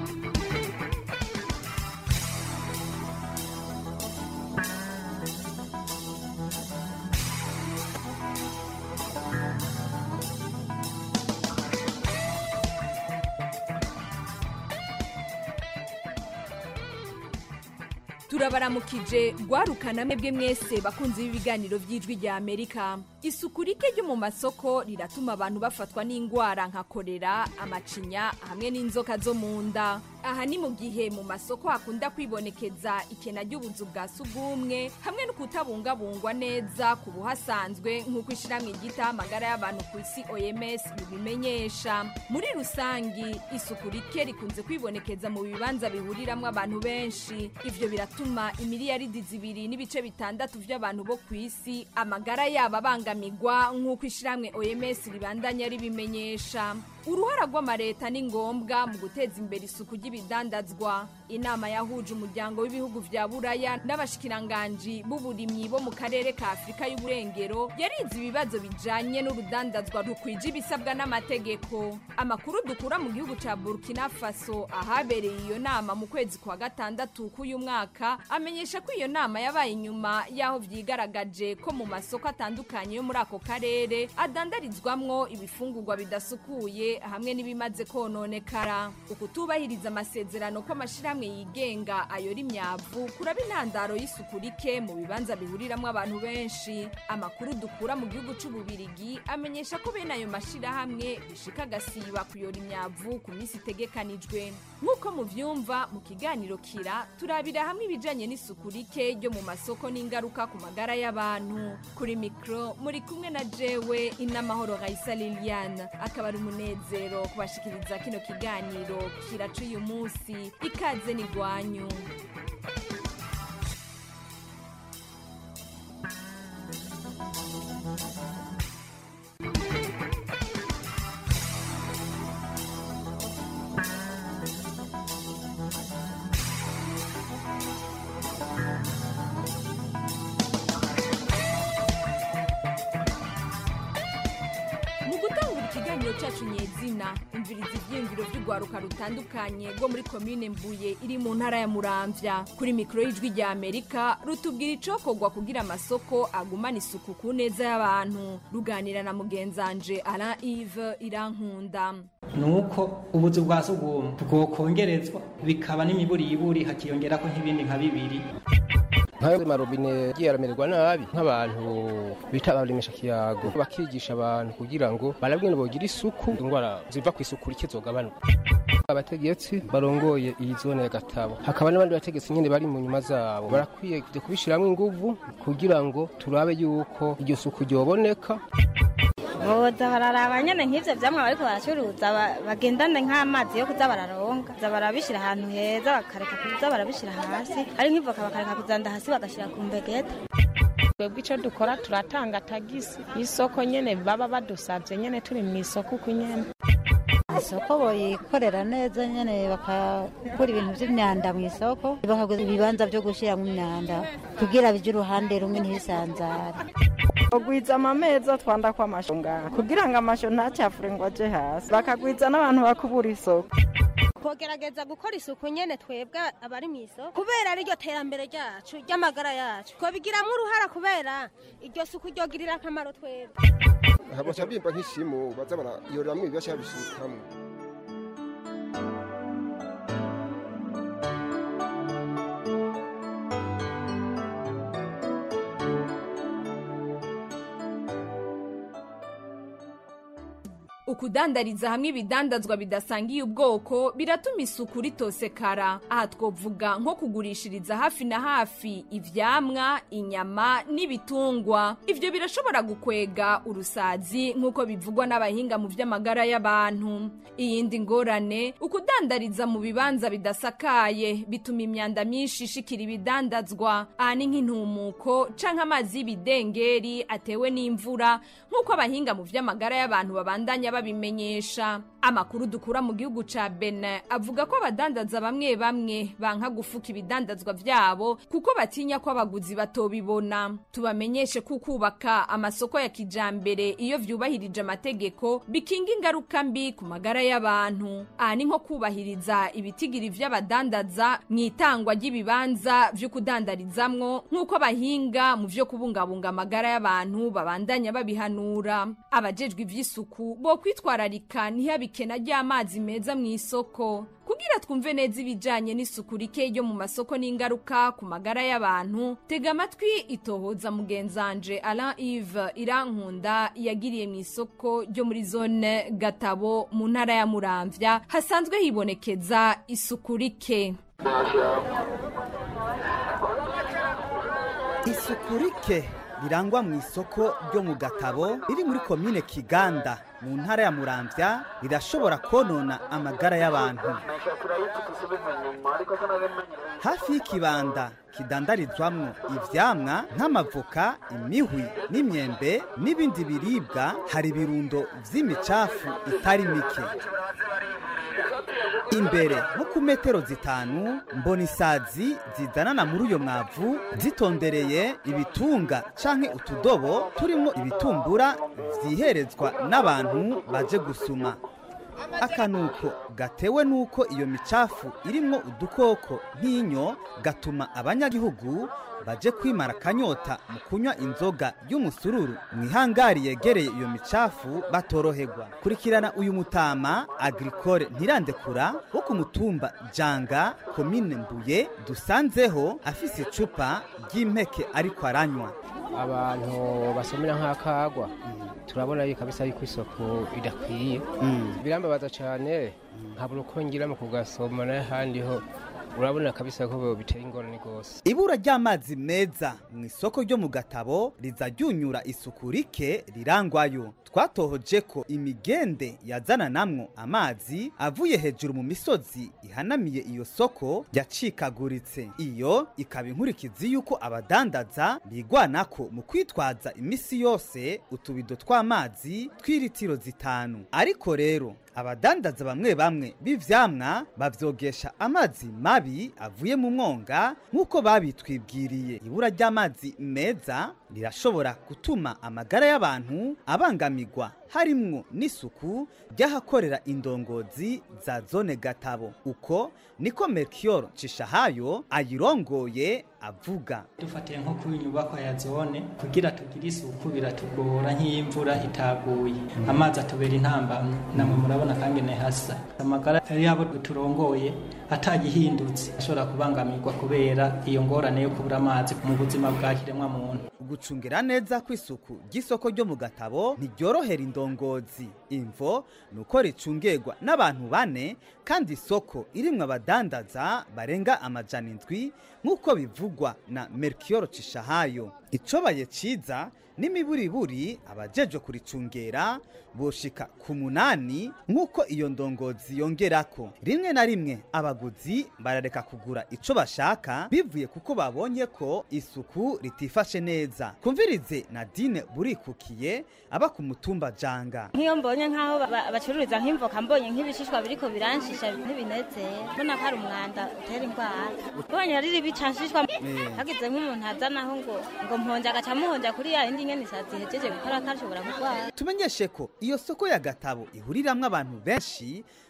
turabaramukije rwarukana mwebwe mwese bakunze b'ibiganiro by'ijwi rya amerika isuku rike ryo mu masoko riratuma abantu bafatwa n'indwara nka korera amacinya hamwe n'inzoka zo mu nda aha ni mu gihe mu masoko hakunda kwibonekeza ikena ry'ubuzu bwa sugumwe hamwe no kutabungabungwa neza ku buhasanzwe nk'uko ishyirahamwe ryitaho amagara y'abantu ku isi oms ribimenyesha muri rusangi isuku rike rikunze kwibonekeza mu bibanza bihuriramo abantu benshi ivyo biratuma imiliyaridi zibiri n'ibice bitandatu by'abantu bo ku isi amagara yabo abangamirwa nk'uko ishyirahamwe oms ribandanya ribimenyesha uruhara rw'amareta ni ngombwa mu guteza imbere isuku ry'ibidandazwa inama yahuje umuryango w'ibihugu vya buraya n'abashikiranganji b'uburimyi bo mu karere ka afurika y'uburengero yarize ibibazo bijanye n'urudandazwa rukwije ibisabwa n'amategeko amakuru dukura mu gihugu ca burkina faso ahabereye iyo nama mu kwezi kwa gatandatu k'uyu mwaka amenyesha ko iyo nama yabaye inyuma y'aho vyigaragaje ko mu masoko atandukanye yo muri ako karere adandarizwamwo ibifungurwa bidasukuye hamwe n'ibimaze kononekara ukutubahiriza amasezerano ko amashirahamwe yigenga ayora imyavu kuraba intandaro y'isuku rike mu bibanza bihuriramo abantu benshi amakuru dukura mu gihugu c'ububirigi amenyesha ko bene ayo mashirahamwe bishika agasiba kuyora imyavu ku minsi itegekanijwe nk'uko muvyumva mu kiganiro kira turabira hamwe ibijanye n'isuku rike ryo mu masoko n'ingaruka ku magara y'abantu kuri mikro muri kumwe na jewe inamahoro raisa liliane akaba ari umunezero kubashikiriza kino kiganiro kiraca uyu munsi ikaze ni rwanyu mu gutangura ikiganiro cyacu nyezina imviriza ibyiyumviro by'urwaruka rutandukanye rwo muri komine mbuye iri mu ntara ya muramvya kuri mikoro y'ijwi rya amerika rutubwira icokorwa kugira amasoko agumana isuku ku neza y'abantu ruganira na mugenzanje alain ive irankunda ni uko ubuzu bwa sugumwe bwokongerezwa bikaba n'imiburiburi hakiyongerako nk'ibindi nka bibiri nk'ayo marobine yagiye aramererwa nabi nk'abantu bita abaremesha kiyago bakigisha abantu kugira ngo barabwene bogira isuku indwara ziva ku isuku rike zogabanuka abategetsi barongoye iyi zone ya gatabo hakaba n'abandi bategetsi nyine bari mu nyuma zabo barakwiye kujya kubishyiramo inguvu kugira ngo turabe yuko iryo suku ryoboneka boza bararaba nyene nk'ivyo vyamwe bariko baracuruza ba- bagendane nk'amazi yo kuza bararonga za barabishira ahantu heza bakareka kuza barabishira hasi ari nk'ivoka bakareka kuzanda hasi bagashira ku mbegeta twebwe icyo dukora turatanga tagisi y'isoko nyene baba badusabye nyene turi mu isoko uko nyene isoko boyikorera neza nyene bakakura ibintu vy'imyanda mu isoko bakaguza ibibanza vyo gushiramwo imyanda kugira bije uruhande rumwe ntibisanzare bagwiza amameza twanda ko amasho ngaha kugira ngo amasho ntacafure ngo aje hasi bakagwiza n'abantu bakubura isoko twogerageza gukora isuku nyene twebwe abari mu isoko kubera ariryo terambere ryacu ry'amagara yacu twabigiramo uruhara kubera iryo suku ryogirira akamaro twebwe baca bimba nk'ishimu baza barayoreramwo ibibasha babishikamwo ukudandariza hamwe ibidandazwa bidasangiye ubwoko biratuma isuku ritosekara aha twovuga nko kugurishiriza hafi na hafi ivyamwa inyama n'ibitungwa ivyo birashobora gukwega urusazi nk'uko bivugwa n'abahinga mu vy'amagara y'abantu iyindi ngorane ukudandariza mu bibanza bidasakaye bituma imyanda myinshi ishikira ibidandazwa aha ni nk'intumuko canke amazi y'ibidengeri atewe n'imvura nk'uko abahinga mu vy'amagara y'abantu babandanya babimenyesha amakuru dukura mu gihugu ca Benin avuga ko abadandaza bamwe bamwe banka gufuka ibidandazwa vyabo kuko batinya ko abaguzi batobibona tubamenyeshe ko kubaka amasoko ya kijambere iyo vyubahirije amategeko bikinga ingaruka mbi ku magara y'abantu aha ni nko kubahiriza ibitigiri vy'abadandaza mu itangwa ry'ibibanza vyo kudandarizamwo nk'uko abahinga mu vyo kubungabunga amagara y'abantu babandanya babihanura abajejwe ivy'isuku bo kwitwararika ntihabikena ry'amazi meza mu isoko kugira twumve neza ibijanye n'isuku rike ryo mu masoko n'ingaruka ku magara y'abantu tega amatwi itohoza mugenzanje Alain Yves Irankunda yagiriye mu isoko ryo muri zone Gatabo mu ntara ya Muramvya hasanzwe hibonekeza isuku rike isuku rike rirangwa mu isoko ryo mu gatabo riri muri komine kiganda mu ntara ya muramvya rirashobora konona amagara y'abantu hafi y'ikibanda kidandarizwamwo ivyamwa nk'amavoka imihwi n'imyembe n'ibindi biribwa hari ibirundo vy'imicafu itari mike imbere nko ku metero zitanu mbona isazi zizanana muri uyo mwavu zitondereye ibitunga canke utudobo turimwo ibitumbura vyiherezwa n'abantu baje gusuma akanuko gatewe nuko iyo micafu irimwo udukoko nk'inyo gatuma abanyagihugu baje kwimara akanyota mu kunywa inzoga y'umusururu mu ihangari yegereye iyo micafu batoroherwa kurikirana uyu mutama agricole ntirandekura wo ku mutumba janga komine mbuye dusanzeho afise icupa ry'impeke ariko aranywa abantu basomera nk'akagwa turabona yuko kabisa yuko isoko idakwiye birambabaza cyane nkabura uko ngira mu kugasoma n'ahandi ho urabona kabisa ko biteye ingorane rwose ibura ry'amazi meza mu isoko ryo mu gatabo riza ryunyura isuku rike rirangwayo twatohoje ko imigende yazana namwo amazi avuye hejuru mu misozi ihanamiye iyo soko yacikaguritse iyo ikaba inkurikizi y'uko abadandaza bigwanako mu kwitwaza imisi yose utubido tw'amazi tw'iritiro zitanu ariko rero abadandaza bamwe bamwe b'ivyamwa bavyogesha amazi mabi avuye mu mwonga nk'uko babitwibwiriye ibura ry'amazi meza rirashobora gutuma amagara y'abantu abangamirwa harimwo n'isuku ry'ahakorera indongozi za zone gatabo uko niko melchior cishahayo ayirongoye avuga dufatiye nko kuri nyubakwa ya zone kugira tugire isuku biratugora nk'imvura itaguye amazi atubera intambamyi namwe murabona kangene hasa amagara yabo turongoye atagihindutse ashobora kubangamirwa kubera iyo ngorane yo kubura amazi mu buzima bwa kiremwa muntu gucungira neza kw'isuku ry'isoko ryo mu gatabo ntiryorohera indongozi imvo ni uko ricungerwa n'abantu bane kandi isoko irimwo abadandaza barenga amajana indwi nk'uko bivugwa na melchior cishahayo icobaye ciza n'imiburiburi abajeje kuricungera boshika ku munani nk'uko iyo ndongozi yongerako rimwe na rimwe abaguzi barareka kugura ico bashaka bivuye kuko babonye ko isuku ritifashe neza kumvirize nadine burikukiye aba ku mutumba janga nk'iyo mbonye nk'aho ba- bacururiza nk'imvoka mbonye nk'ibishishwa biriko biranshisha ntibinezera mbona ko ari umwanda utera indwara mbonye ari ibicanshishwa Eh. hagize nk'umuntu azanaho ngo ngo mponje agaca amuhonja kuri ya yindi nyene isazi ihejeje gukora ko ashobora kurwara tumenyeshe ko iyo soko ya gatabo ihuriramwo abantu benshi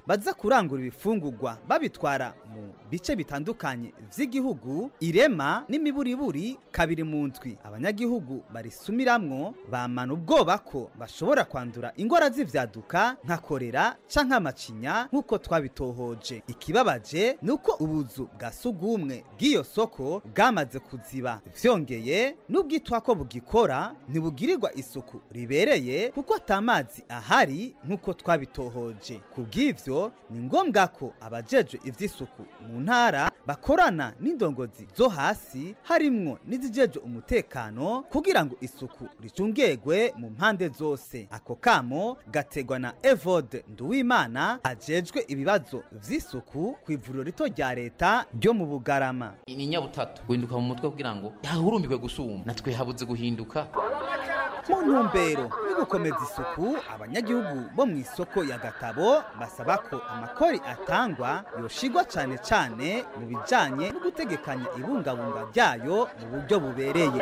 baza kurangura ibifungurwa babitwara mu bice bitandukanye vy'igihugu irema n'imiburiburi kabiri mu ndwi abanyagihugu barisumiramwo bamana ubwoba ko bashobora kwandura ingwara z'ivyaduka nka korera canke amacinya nk'uko twabitohoje ikibabaje ni uko ubuzu bwa sugumwe bw'iyo soko bwamaze kuziba vyongeye n'ubwitwa ko bugikora ntibugirirwa isuku ribereye kuko atamazi ahari nk'uko twabitohoje ku bw'ivyo ni ngombwa ko abajejwe ivy'isuku mu ntara bakorana n'indongozi zo hasi harimwo n'izijejwe umutekano kugira ngo isuku ricungegwe mu mpande zose ako kamo gategwa na evode nduwimana ajejwe ibibazo vy'isuku ku ivuriro rito rya leta ryo mu bugarama ni nyabutatu guhinduka mu mutwe kugira ngo yahurumbirwe gusuma natwe habuze guhinduka mu ntumbero yo gukomeza isuku abanyagihugu bo mu isoko ya gatabo basaba ko amakori atangwa yoshigwa cane cane mu bijanye no gutegekanya ibungabunga ryayo mu buryo bubereye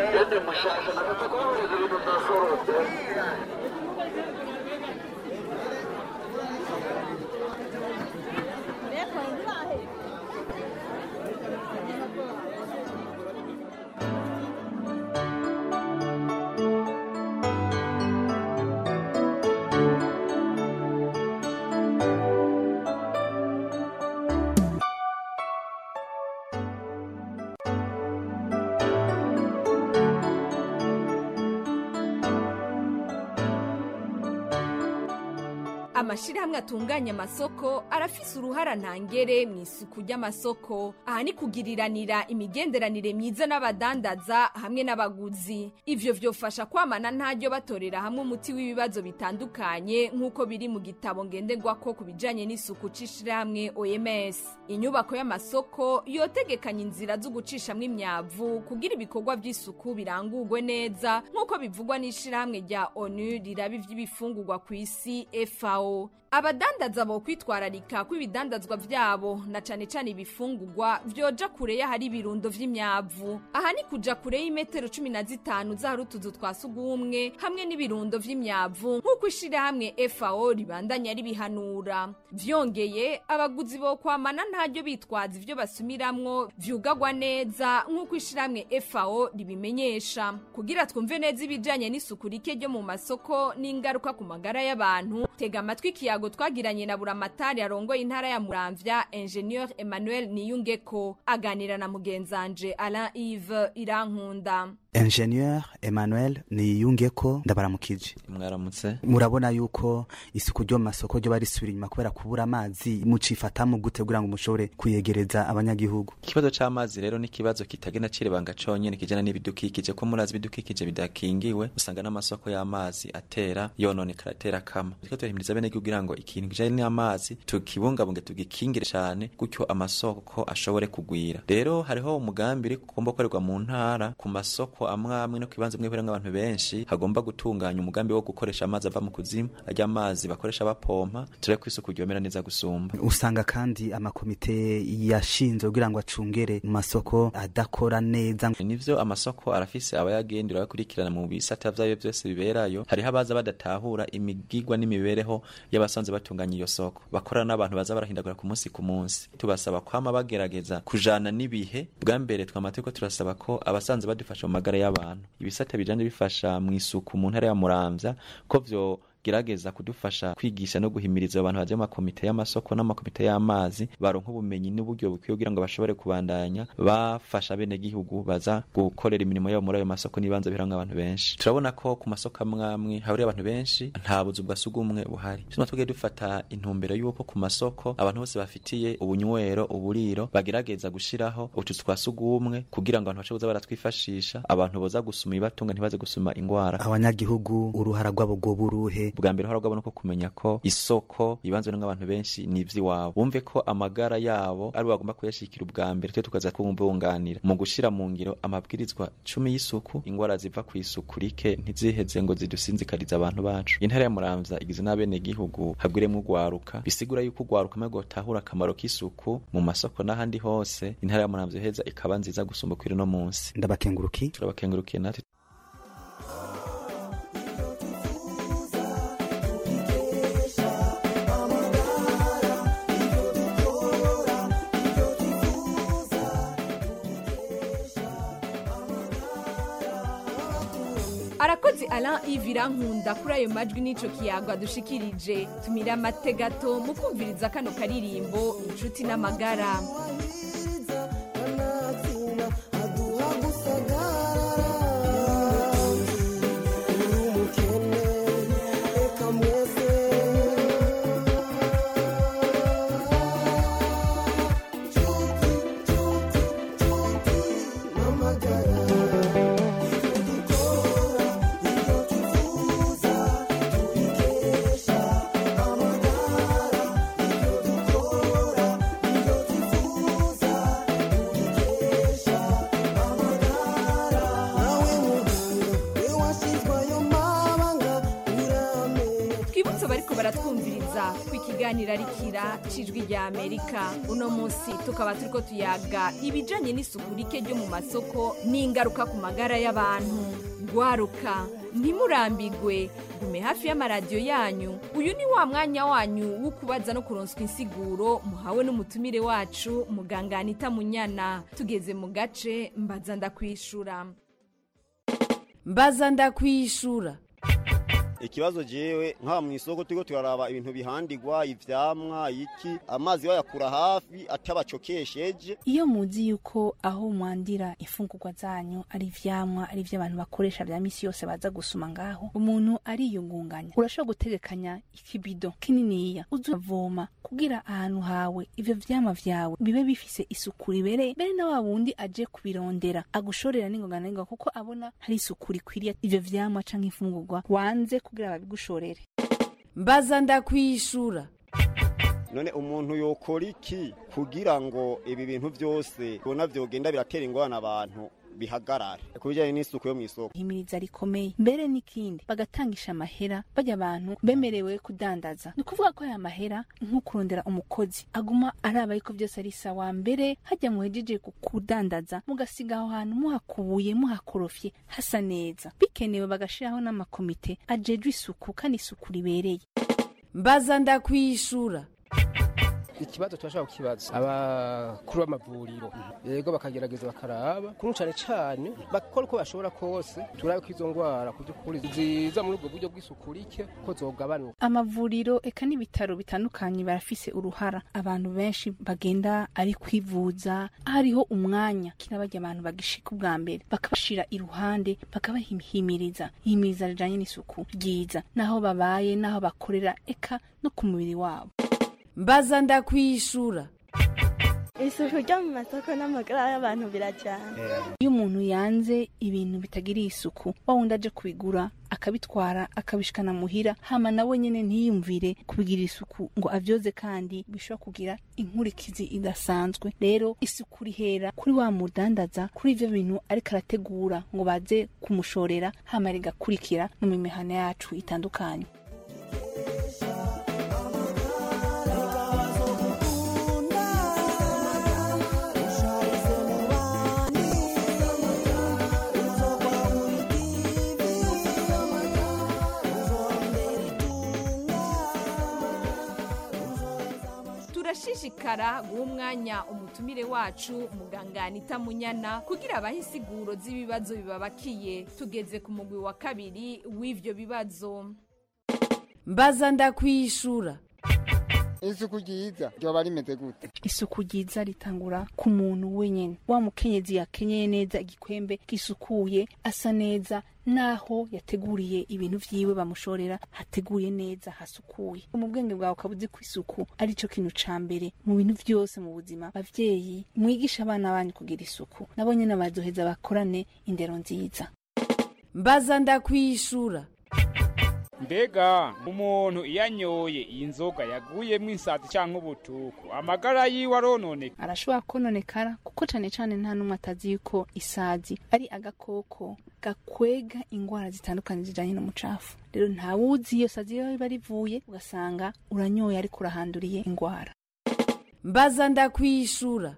amashirahamwe atunganya amasoko arafise uruhara ntangere mu isuku ry'amasoko aha ni kugiriranira imigenderanire myiza n'abadandaza hamwe n'abaguzi ivyo vyofasha kwamana ntaryo batorera hamwe umuti w'ibibazo bitandukanye nk'uko biri mu gitabo ngenderwako ku bijanye n'isuku c'ishirahamwe oms inyubako y'amasoko yotegekanya inzira zo gucishamwo imyavu kugira ibikorwa vy'isuku birangurwe neza nk'uko bivugwa n'ishirahamwe rya onu riraba ivy'ibifungurwa ku isi fao abadandaza bo kwitwararika ko ibidandazwa vyabo na cane cane ibifungurwa vyoja kure y'ahari ibirundo vy'imyavu aha ni kuja kure y'imetero cumi na zitanu zahari utuzu twa sugumwe hamwe n'ibirundo vy'imyavu nk'uko ishirahamwe fao ribandanya ribihanura vyongeye abaguzi bo kwamana ntaryo bitwaza ivyo basumiramwo vyugagwa neza nk'uko ishirahamwe fao ribimenyesha kugira twumve neza ibijanye n'isuku rike ryo mu masoko n'ingaruka ku magara y'abantu tega amatwi ikiyago twagiranye na buramatari arongoye intara ya muramvya ingenieur emmanuel niyungeko aganira na mugenzanje alain ive irankunda ingenieur emmanuel niyungeko ndabaramukije mwaramutse murabona yuko isuku ryo mu masoko ryo barisubira inyuma kubera kubura amazi mucifatamu gute kugira ngo mushobore kuyegereza abanyagihugu ikibazo c'amazi rero ni ikibazo kitagenda cirebanga conyene kijana n'ibidukikije ko murazi ibidukikije bidakingiwe usanga n'amasoko y'amazi atera yononekara atera kama turiko turahimiriza bene kugira ngo ikintu kijanye n'amazi tukibungabunge tugikingire cane gutyo amasoko ashobore kugwira rero hariho umugambi uri kugomba gukorerwa mu ntara ku masoko amwe amwe no kibanza bimwe birenga abantu benshi hagomba gutunganya umugambi wo gukoresha amazi ava mu kuzimu arya amazi bakoresha bapompa turebe ko isuku ryomera neza gusumba usanga kandi amakomite yashinzwe kugira ngo acungere mu masoko adakora neza nivyo amasoko arafise abayagendera bakurikirana mu bisata vyayo vyose biberayo hariho abaza badatahura imigigwa n'imibereho y'abasanzwe batunganya iyo soko bakorana n'abantu baza barahindagura ku munsi ku munsi tubasaba kwama bagerageza kujana n'ibihe bwa mbere twamategeko turasaba ko abasanzwe badufasha mu magara y'abantu ibisata bijanye bifasha mu isuku mu ntara ya muramvya ko vyo gerageza kudufasha kwigisha no guhimiriza abantu baje mu makomite y'amasoko n'amakomite y'amazi baronka ubumenyi n'uburyo bukwiye kugira ngo bashobore kubandanya bafasha bene gihugu baza gukorera imirimo yabo muri ayo masoko n'ibanza bihamwe abantu benshi turabona ko ku masoko amwe amwe hahuriye abantu benshi nta buzu bwa sugumwe buhari tuma tugiye dufata intumbero y'uko ku masoko abantu bose bafitiye ubunywero uburiro bagerageza gushiraho utuzu twa sugumwe kugira ngo abantu bashe kuza baratwifashisha abantu boza gusuma ibibatunga ntibaze gusuma ingwara abanyagihugu uruhara rwabo rwoba uruhe bwa mbere hora no kumenya ko isoko ibanzwe n'abantu benshi ni ivy'iwabo bumve ko amagara yabo ari bagomba kuyashikira ubwa mbere twe tukaza kubunganira mu gushira mu ngiro amabwirizwa cumi y'isuku ingwara ziva ku isuku rike ntiziheze ngo zidusinzikariza abantu bacu intara ya muramvya igize n'abene gihugu hagwiremwo ugwaruka bisigura yuko ugwaruka maze gutahura akamaro k'isuku mu masoko n'ahandi hose intara ya muramvya heza ikaba nziza gusumba kwiri no munsi ndabakenguruki turabakengurukiye natwe arakoze Alain Ivira nkunda kuri ayo majwi n'ico kiyago adushikirije tumira amate gato mu kumviriza kano karirimbo inshuti n'amagara twibutse bariko baratwumviriza ku ikiganiro arikira cijwi rya amerika uno munsi tukaba turiko tuyaga ibijanye n'isuku rike ryo mu masoko n'ingaruka ku magara y'abantu gwaruka ntimurambigwe gume hafi y'amaradiyo yanyu uyu ni wa mwanya wanyu wo kubaza no kuronswa insiguro muhawe n'umutumire wacu muganga anita munyana tugeze mu gace mbaza ndakwishura mbaza ndakwishura ikibazo jewe nk'aba mu isoko turiko turaraba ibintu bihandigwa ivyamwa iki amazi bayakura hafi atabacokesheje iyo muzi yuko aho mwandira imfungurwa zanyu ari ivyamwa ari ivyo abantu bakoresha vya misi yose baza gusuma ngaho umuntu ariyungunganya urashobora gutegekanya ikibido kininiya uzavoma kugira ahantu hawe ivyo vyamwa vyawe bibe bifise isuku ribereye mbere na wa wundi aje kubirondera agushorera n'ingoga na n'ingoga kuko abona hari isuku rikwiriye ivyo vyamwa canke imfungurwa wanze kugira babigushorere mbaza ndakwishura none umuntu yokora iki kugira ngo ibi bintu vyose ubona vyogenda biratera ingorane abantu bihagarare ku bijanye n'isuku yo mw'isoko ihimiriza rikomeye mbere n'ikindi bagatangisha amahera bajya abantu bemerewe kudandaza ni ukuvuga ko aya mahera nko kurondera umukozi aguma araba yuko byose ari sawa mbere hajya muhejeje ku- kudandaza mugasiga aho hantu muhakubuye muhakorofye hasa neza bikenewe bagashiraho n'amakomite ajejwe isuku kandi isuku ribereye mbaza ndakwishura ikibazo turashobora kukibaza abakuru b'amavuriro yego bakagerageza bakaraba kuri cane cane bakora uko bashobora kose turabe ko izo ngwara ku by'ukuri ziza muri ubwo buryo bw'isuku rike ko zogabanuka amavuriro eka n'ibitaro bitandukanye barafise uruhara abantu benshi bagenda ari kwivuza hariho umwanya kira bajya abantu bagishika ubwa mbere bakabashira iruhande bakabahimiriza ihimiriza rijanye n'isuku ryiza naho babaye naho bakorera eka no ku mubiri wabo mbaza ndakwishura isuku ryo mu masoko n'amagara y'abantu birajyana iyo umuntu yanze ibintu bitagiriye isuku wa wundi aje kubigura akabitwara akabishikana muhira hama nawe nyene ntiyumvire kubigirira isuku ngo avyoze kandi bishobora kugira inkurikizi idasanzwe rero isuku rihera kuri wa mudandaza kuri ivyo bintu ariko arategura ngo baze kumushorera hama rigakurikira no mu mihana yacu itandukanye turashishikara guha umwanya umutumire wacu muganga anita munyana kugira abahe insiguro z'ibibazo bibabakiye tugeze ku mugwi wa kabiri w'ivyo bibazo mbaza ndakwishura isuku ryiza ryoba rimeze gute isuku ryiza ritangura ku muntu wenyene wa mukenyezi yakenyeye neza igikwembe gisukuye asa neza naho yateguriye ibintu vyiwe bamushorera hateguye neza hasukuye mu bwenge bwawe ukaba uzi ko isuku ari cyo kintu ca mbere mu bintu vyose mu buzima bavyeyi mwigisha abana banyu kugira isuku nabo nyene bazoheza bakorane indero nziza mbaza ndakwishura mbega umuntu iyo anyoye iyi nzoga yaguyemo insazi cyangwa ubutuku amagara yiwe arononeka arashobora kononekara kuko cane cane nta n'umwe atazi yuko isazi ari agakoko gakwega ingwara zitandukanye zijanye n'umucafu rero ntawuzi iyo sazi iyo riba rivuye ugasanga uranyoye ariko urahanduriye ingwara mbaza ndakwishura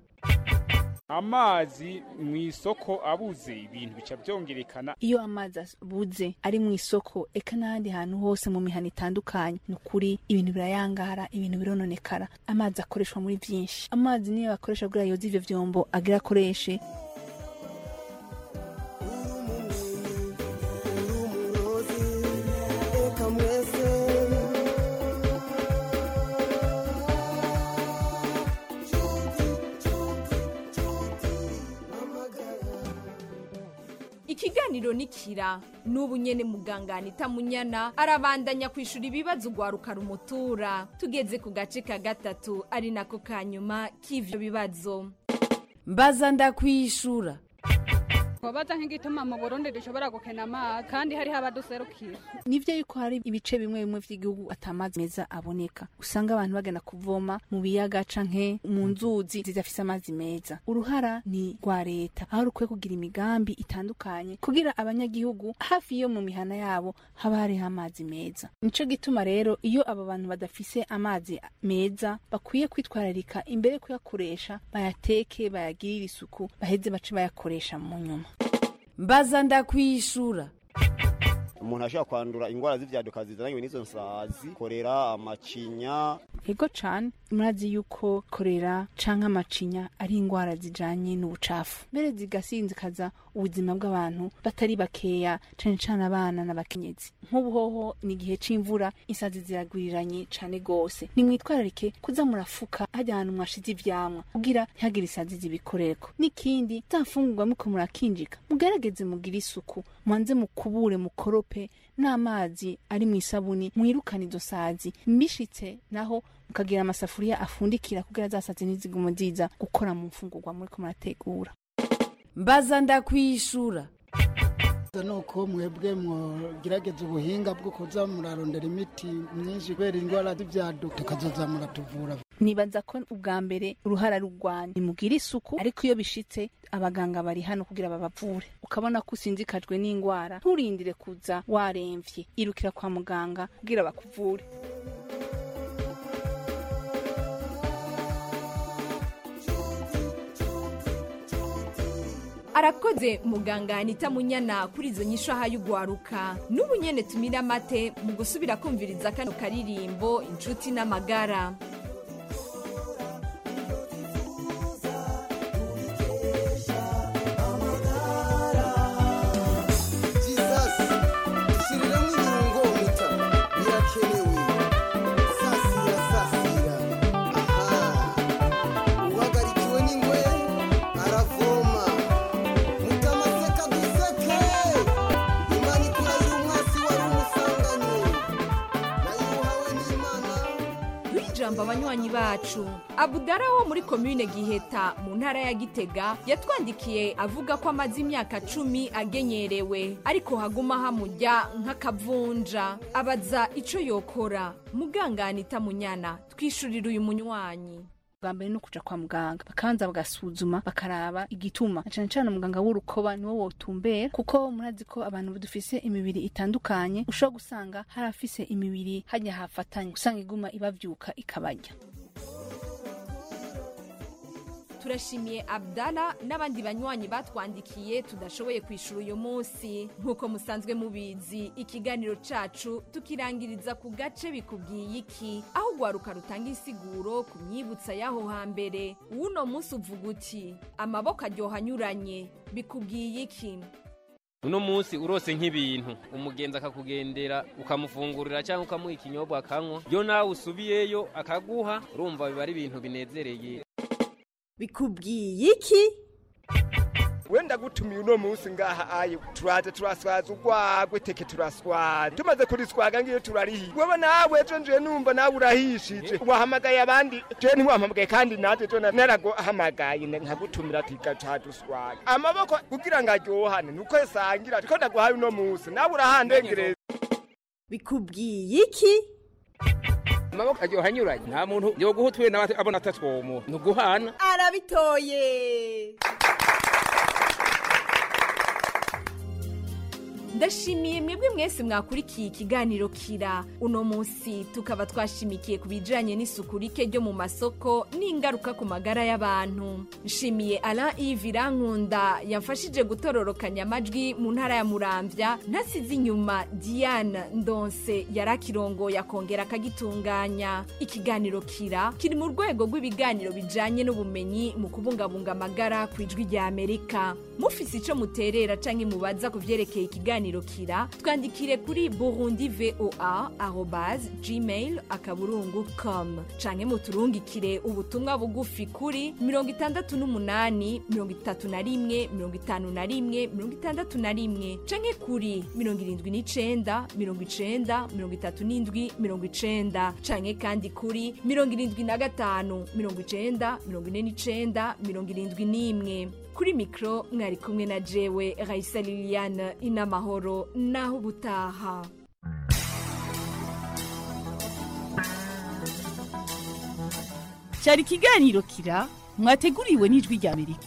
amazi mu isoko abuze ibintu bica byongerekana iyo amazi abuze ari mu isoko eka n'ahandi hantu hose mu mihana itandukanye ni ukuri ibintu birayangara ibintu birononekara amazi akoreshwa muri byinshi amazi niyo bakoresha kugira yoze ivyo vyombo agira akoreshe ikiganiro nikira n'ubu nyene muganga anita munyana arabandanya kwishura ibibazo ugwaruka rumutura tugeze ku gace ka gatatu ari nako ka nyuma k'ivyo bibazo mbaza ndakwishura wabaza nk'igituma mu burundi dushobora gukena amazi kandi hariho abaduserukira nivyo yuko hari ibice bimwe bimwe vy'igihugu atamazi meza aboneka usanga abantu bagenda kuvoma mu biyaga canke mu nzuzi zidafise amazi meza uruhara ni rwa leta aho rukwiye kugira imigambi itandukanye kugira abanyagihugu hafi yo mu mihana yabo haba hariho amazi meza nico gituma rero iyo abo bantu badafise amazi meza bakwiye kwitwararika imbere yo kuyakoresha bayateke bayagirire isuku baheze bace bayakoresha mu nyuma mbaza ndakwishura umuntu ashobora kwandura indwara z'ivyaduka zizananywe n'izo nsazi korera amacinya ego cane murazi yuko korera canke amacinya ari ingwara zijanye n'ubucafu mbere zigasinzikaza ubuzima bw'abantu batari bakeya cane cane abana n'abakenyezi nk'ubuhoho ni igihe c'imvura insazi ziragwiriranye cane gose nimwitwararike kuza murafuka hajya ahantu mwashize ivyamwa kugira ntihagire isazi zibikorereko n'ikindi za mfungurwa muko murakinjika mugerageze mugire isuku mwanze mukubure mukorope n'amazi ari mu isabuni mwirukane izo sazi mbishitse naho mukagira amasafuriya afundikira kugira za sazi ntizigume ziza gukora mu mfungurwa muriko murategura mbaza ndakwishura nuko mwebwe mugerageza ubuhinga bwo kuza murarondera imiti myinshi kubera indwara z'ibyaduka tukazoza muratuvura nibaza ko ubwa mbere uruhara rugwanya nimugire isuku ariko iyo bishitse abaganga bari hano kugira babavure ukabona ko usinzikajwe n'indwara nturindire kuza waremvye irukira kwa muganga kugira bakuvure arakoze muganga anita munyana kuri izo nyisho ahaye ugwaruka n'ubu nyene tumira amate mu gusubira kumviriza kano karirimbo inshuti n'amagara dushyiriramo ibirungo muta birakenewe sasira sasira aha uhagarikiwe n'ingwe aravoma mutamaseka duseke imana ikurahira umwasi wari umusanganye nayo uhawe n'imana ijambo abanywanyi bacu abudara wo muri komine giheta mu ntara ya gitega yatwandikiye avuga ko amaze imyaka cumi agenyerewe ariko haguma hamujya nk'akavunja abaza ico yokora muganga anita munyana twishurira uyu munywanyi bwa mbere no kuja kwa muganga bakabanza bagasuzuma bakaraba igituma na cane cane umuganga w'urukoba niwo wotumbera kuko murazi ko abantu dufise imibiri itandukanye ushobora gusanga hari afise imibiri hajya hafatanye usanga iguma ibavyuka ikabarya turashimiye abdala n'abandi banywanyi batwandikiye tudashoboye kwishura uyu munsi nk'uko musanzwe mubizi ikiganiro cacu tukirangiriza ku gace bikubwiye iki aho ugwaruka rutanga insiguro ku myibutsa y'aho hambere uwuno munsi uvuga uti amaboko aryoha anyuranye bikubwiye iki uno munsi urose nk'ibintu umugenzi akakugendera ukamufungurira cyangwa ukamuha ikinyobwa akanywa yo nawe usubiyeyo akaguha urumva biba ari ibintu binezereye bikubwiye iki wenda gutumiye uno munsi ngaha aye turaje turaswaza urwagwe teke turaswaza tumaze kuriswaga ngiyo turarihiye wewe nawe ejo nje numva nawe urahishije wahamagaye abandi je ntiwampamagaye kandi natwe jo naraguhamagaye nkagutumira tiga caduswaga amaboko kugira ngo aryohane nuko esangira ko ndaguhaye uno munsi nawe urahandengereza bikubwiye iki amaboko aryoha anyuranye nta muntu yoguha utuye nawe abona atatwomo ni uguhana arabitoye ndashimiye mwebwe mwese mwakurikiye ikiganiro kira uno munsi tukaba twashimikiye ku bijanye n'isuku rike ryo mu masoko n'ingaruka ku magara y'abantu nshimiye alain ive irankunda yamfashije gutororokanya amajwi mu ntara ya muramvya ntasize inyuma diane ndonse yari akirongoye akongera akagitunganya ikiganiro kira kiri mu rwego rw'ibiganiro bijanye n'ubumenyi mu kubungabunga amagara ku ijwi rya amerika mufise ico muterera canke mubaza ku vyerekeye ikiganiro kiganiro kira twandikire kuri burundi voa arobase gmail akaburungu com canke muturungikire ubutumwa bugufi kuri mirongo itandatu n'umunani mirongo itatu na rimwe mirongo itanu na rimwe mirongo itandatu na rimwe canke kuri mirongo irindwi n'icenda mirongo icenda mirongo itatu n'indwi mirongo icenda canke kandi kuri mirongo irindwi na gatanu mirongo icenda mirongo ine n'icenda mirongo irindwi n'imwe kuri mikro mwari kumwe na jewe raisa liliane inamahoro naho ubutaha cyari ikiganiro kira mwateguriwe n'ijwi rya amerika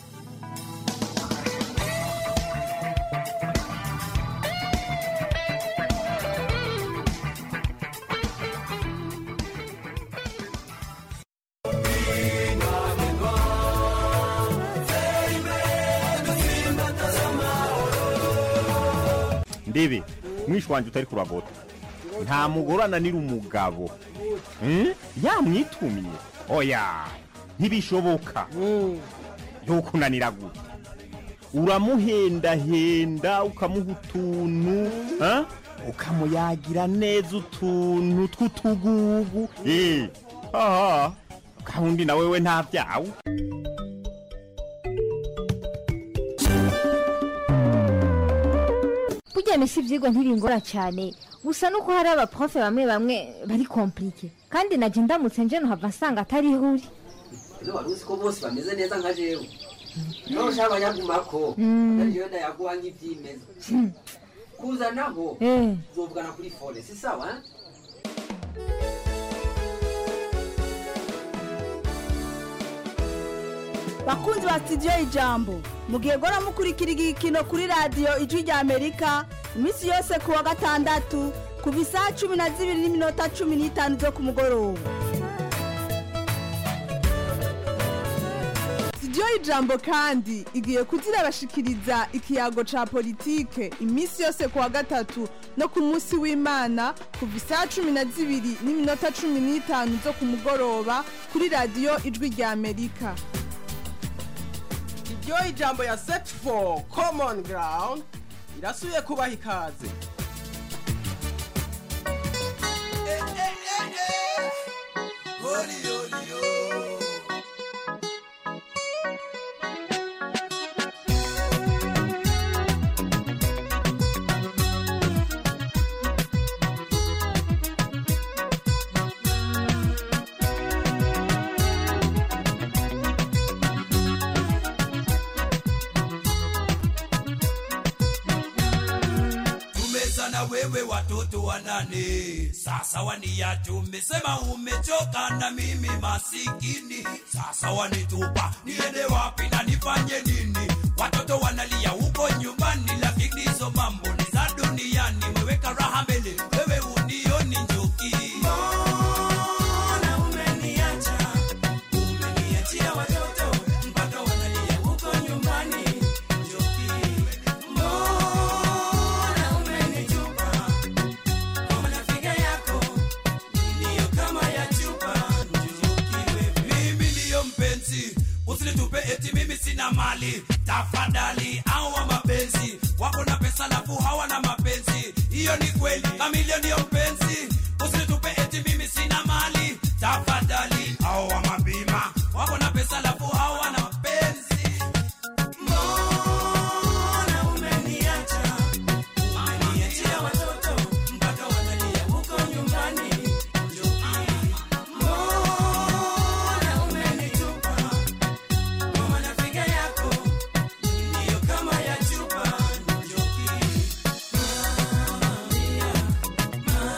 ndebe mwishi wanjye utari kuragota nta mugore ananira umugabo Hmm? yamwitumye oya ntibishoboka ntukunanira gute uramuhendahenda ukamuha utuntu ha? ukamuyagira neza utuntu tw'utugugu Eh, aha gahunda na wewe nta byawe burya mesi ibyigwa ntibingora cyane gusa nuko hari abaprofe bamwe bamwe bari komplike kandi najya ndamutse nje nuhava nsanga atari ihuri ino wari uzi ko bose bameze neza nka jewe niba ushaka abanyagumako Mm. ariyo ndayaguha nk'ibyimeza kuzanaho Eh. uzovugana kuri fone si sawa eh? bakunzi ba sitidiyo ijambo mugihe gora mukurikira igikino kuri radiyo ijwi rya amerika iminsi yose ku wa gatandatu kuva isaha cumi na zibiri n'iminota cumi n'itanu zo ku mugoroba sitidiyo y'ijambo kandi igiye kuzirabashikiriza ikiyago ca politike iminsi yose ku wa gatatu no ku munsi w'imana kuva isaha cumi na zibiri n'iminota cumi n'itanu zo ku mugoroba kuri radiyo ijwi rya amerika iryo ijambo ya set for common ground irasubiye kubaha ikaze tumezana wewe watoto wanane sasa wania tumesema umechoka na mimi masikini sasa wanitupa niende wapi na nifanye nini watoto wanalia huko nyumbani lakini hizo mambo ni za duniani weweka raha mbele wewe unioni njoki Mbona umeniacha? Umeniachia watoto mpaka wanalia huko nyumbani njoki Mbona umenitupa kwa mafiga yako ndiyo kama ya chupa njukiwe mimi ndiyo mpenzi usinitupe eti mimi sina mali tafadhali au wa mapenzi wako na pesa lafu hawana mapenzi hiyo ni kweli kamilio ndiyo mpenzi usinitupe eti mimi sina mali tafadhali au wa mabima wako na pesa lafu hawana mapenzi mbona umeniacha umeniachia watoto mpaka wanalia huko nyumbani mbona umenitupa kwa manafiga yako ndiyo kama ya chupa njoki Maria,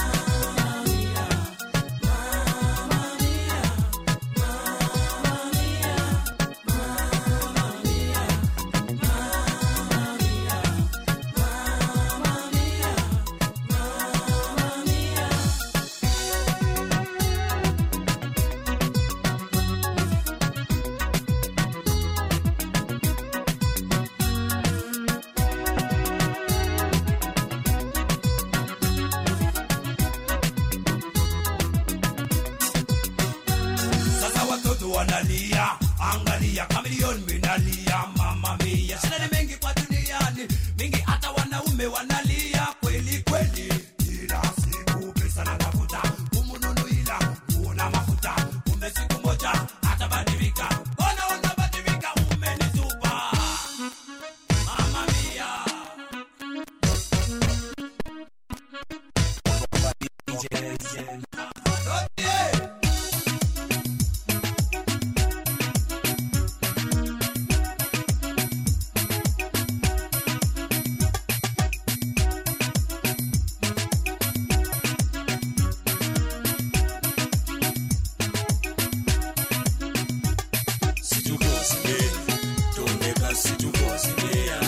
situkozile tombeka situkozile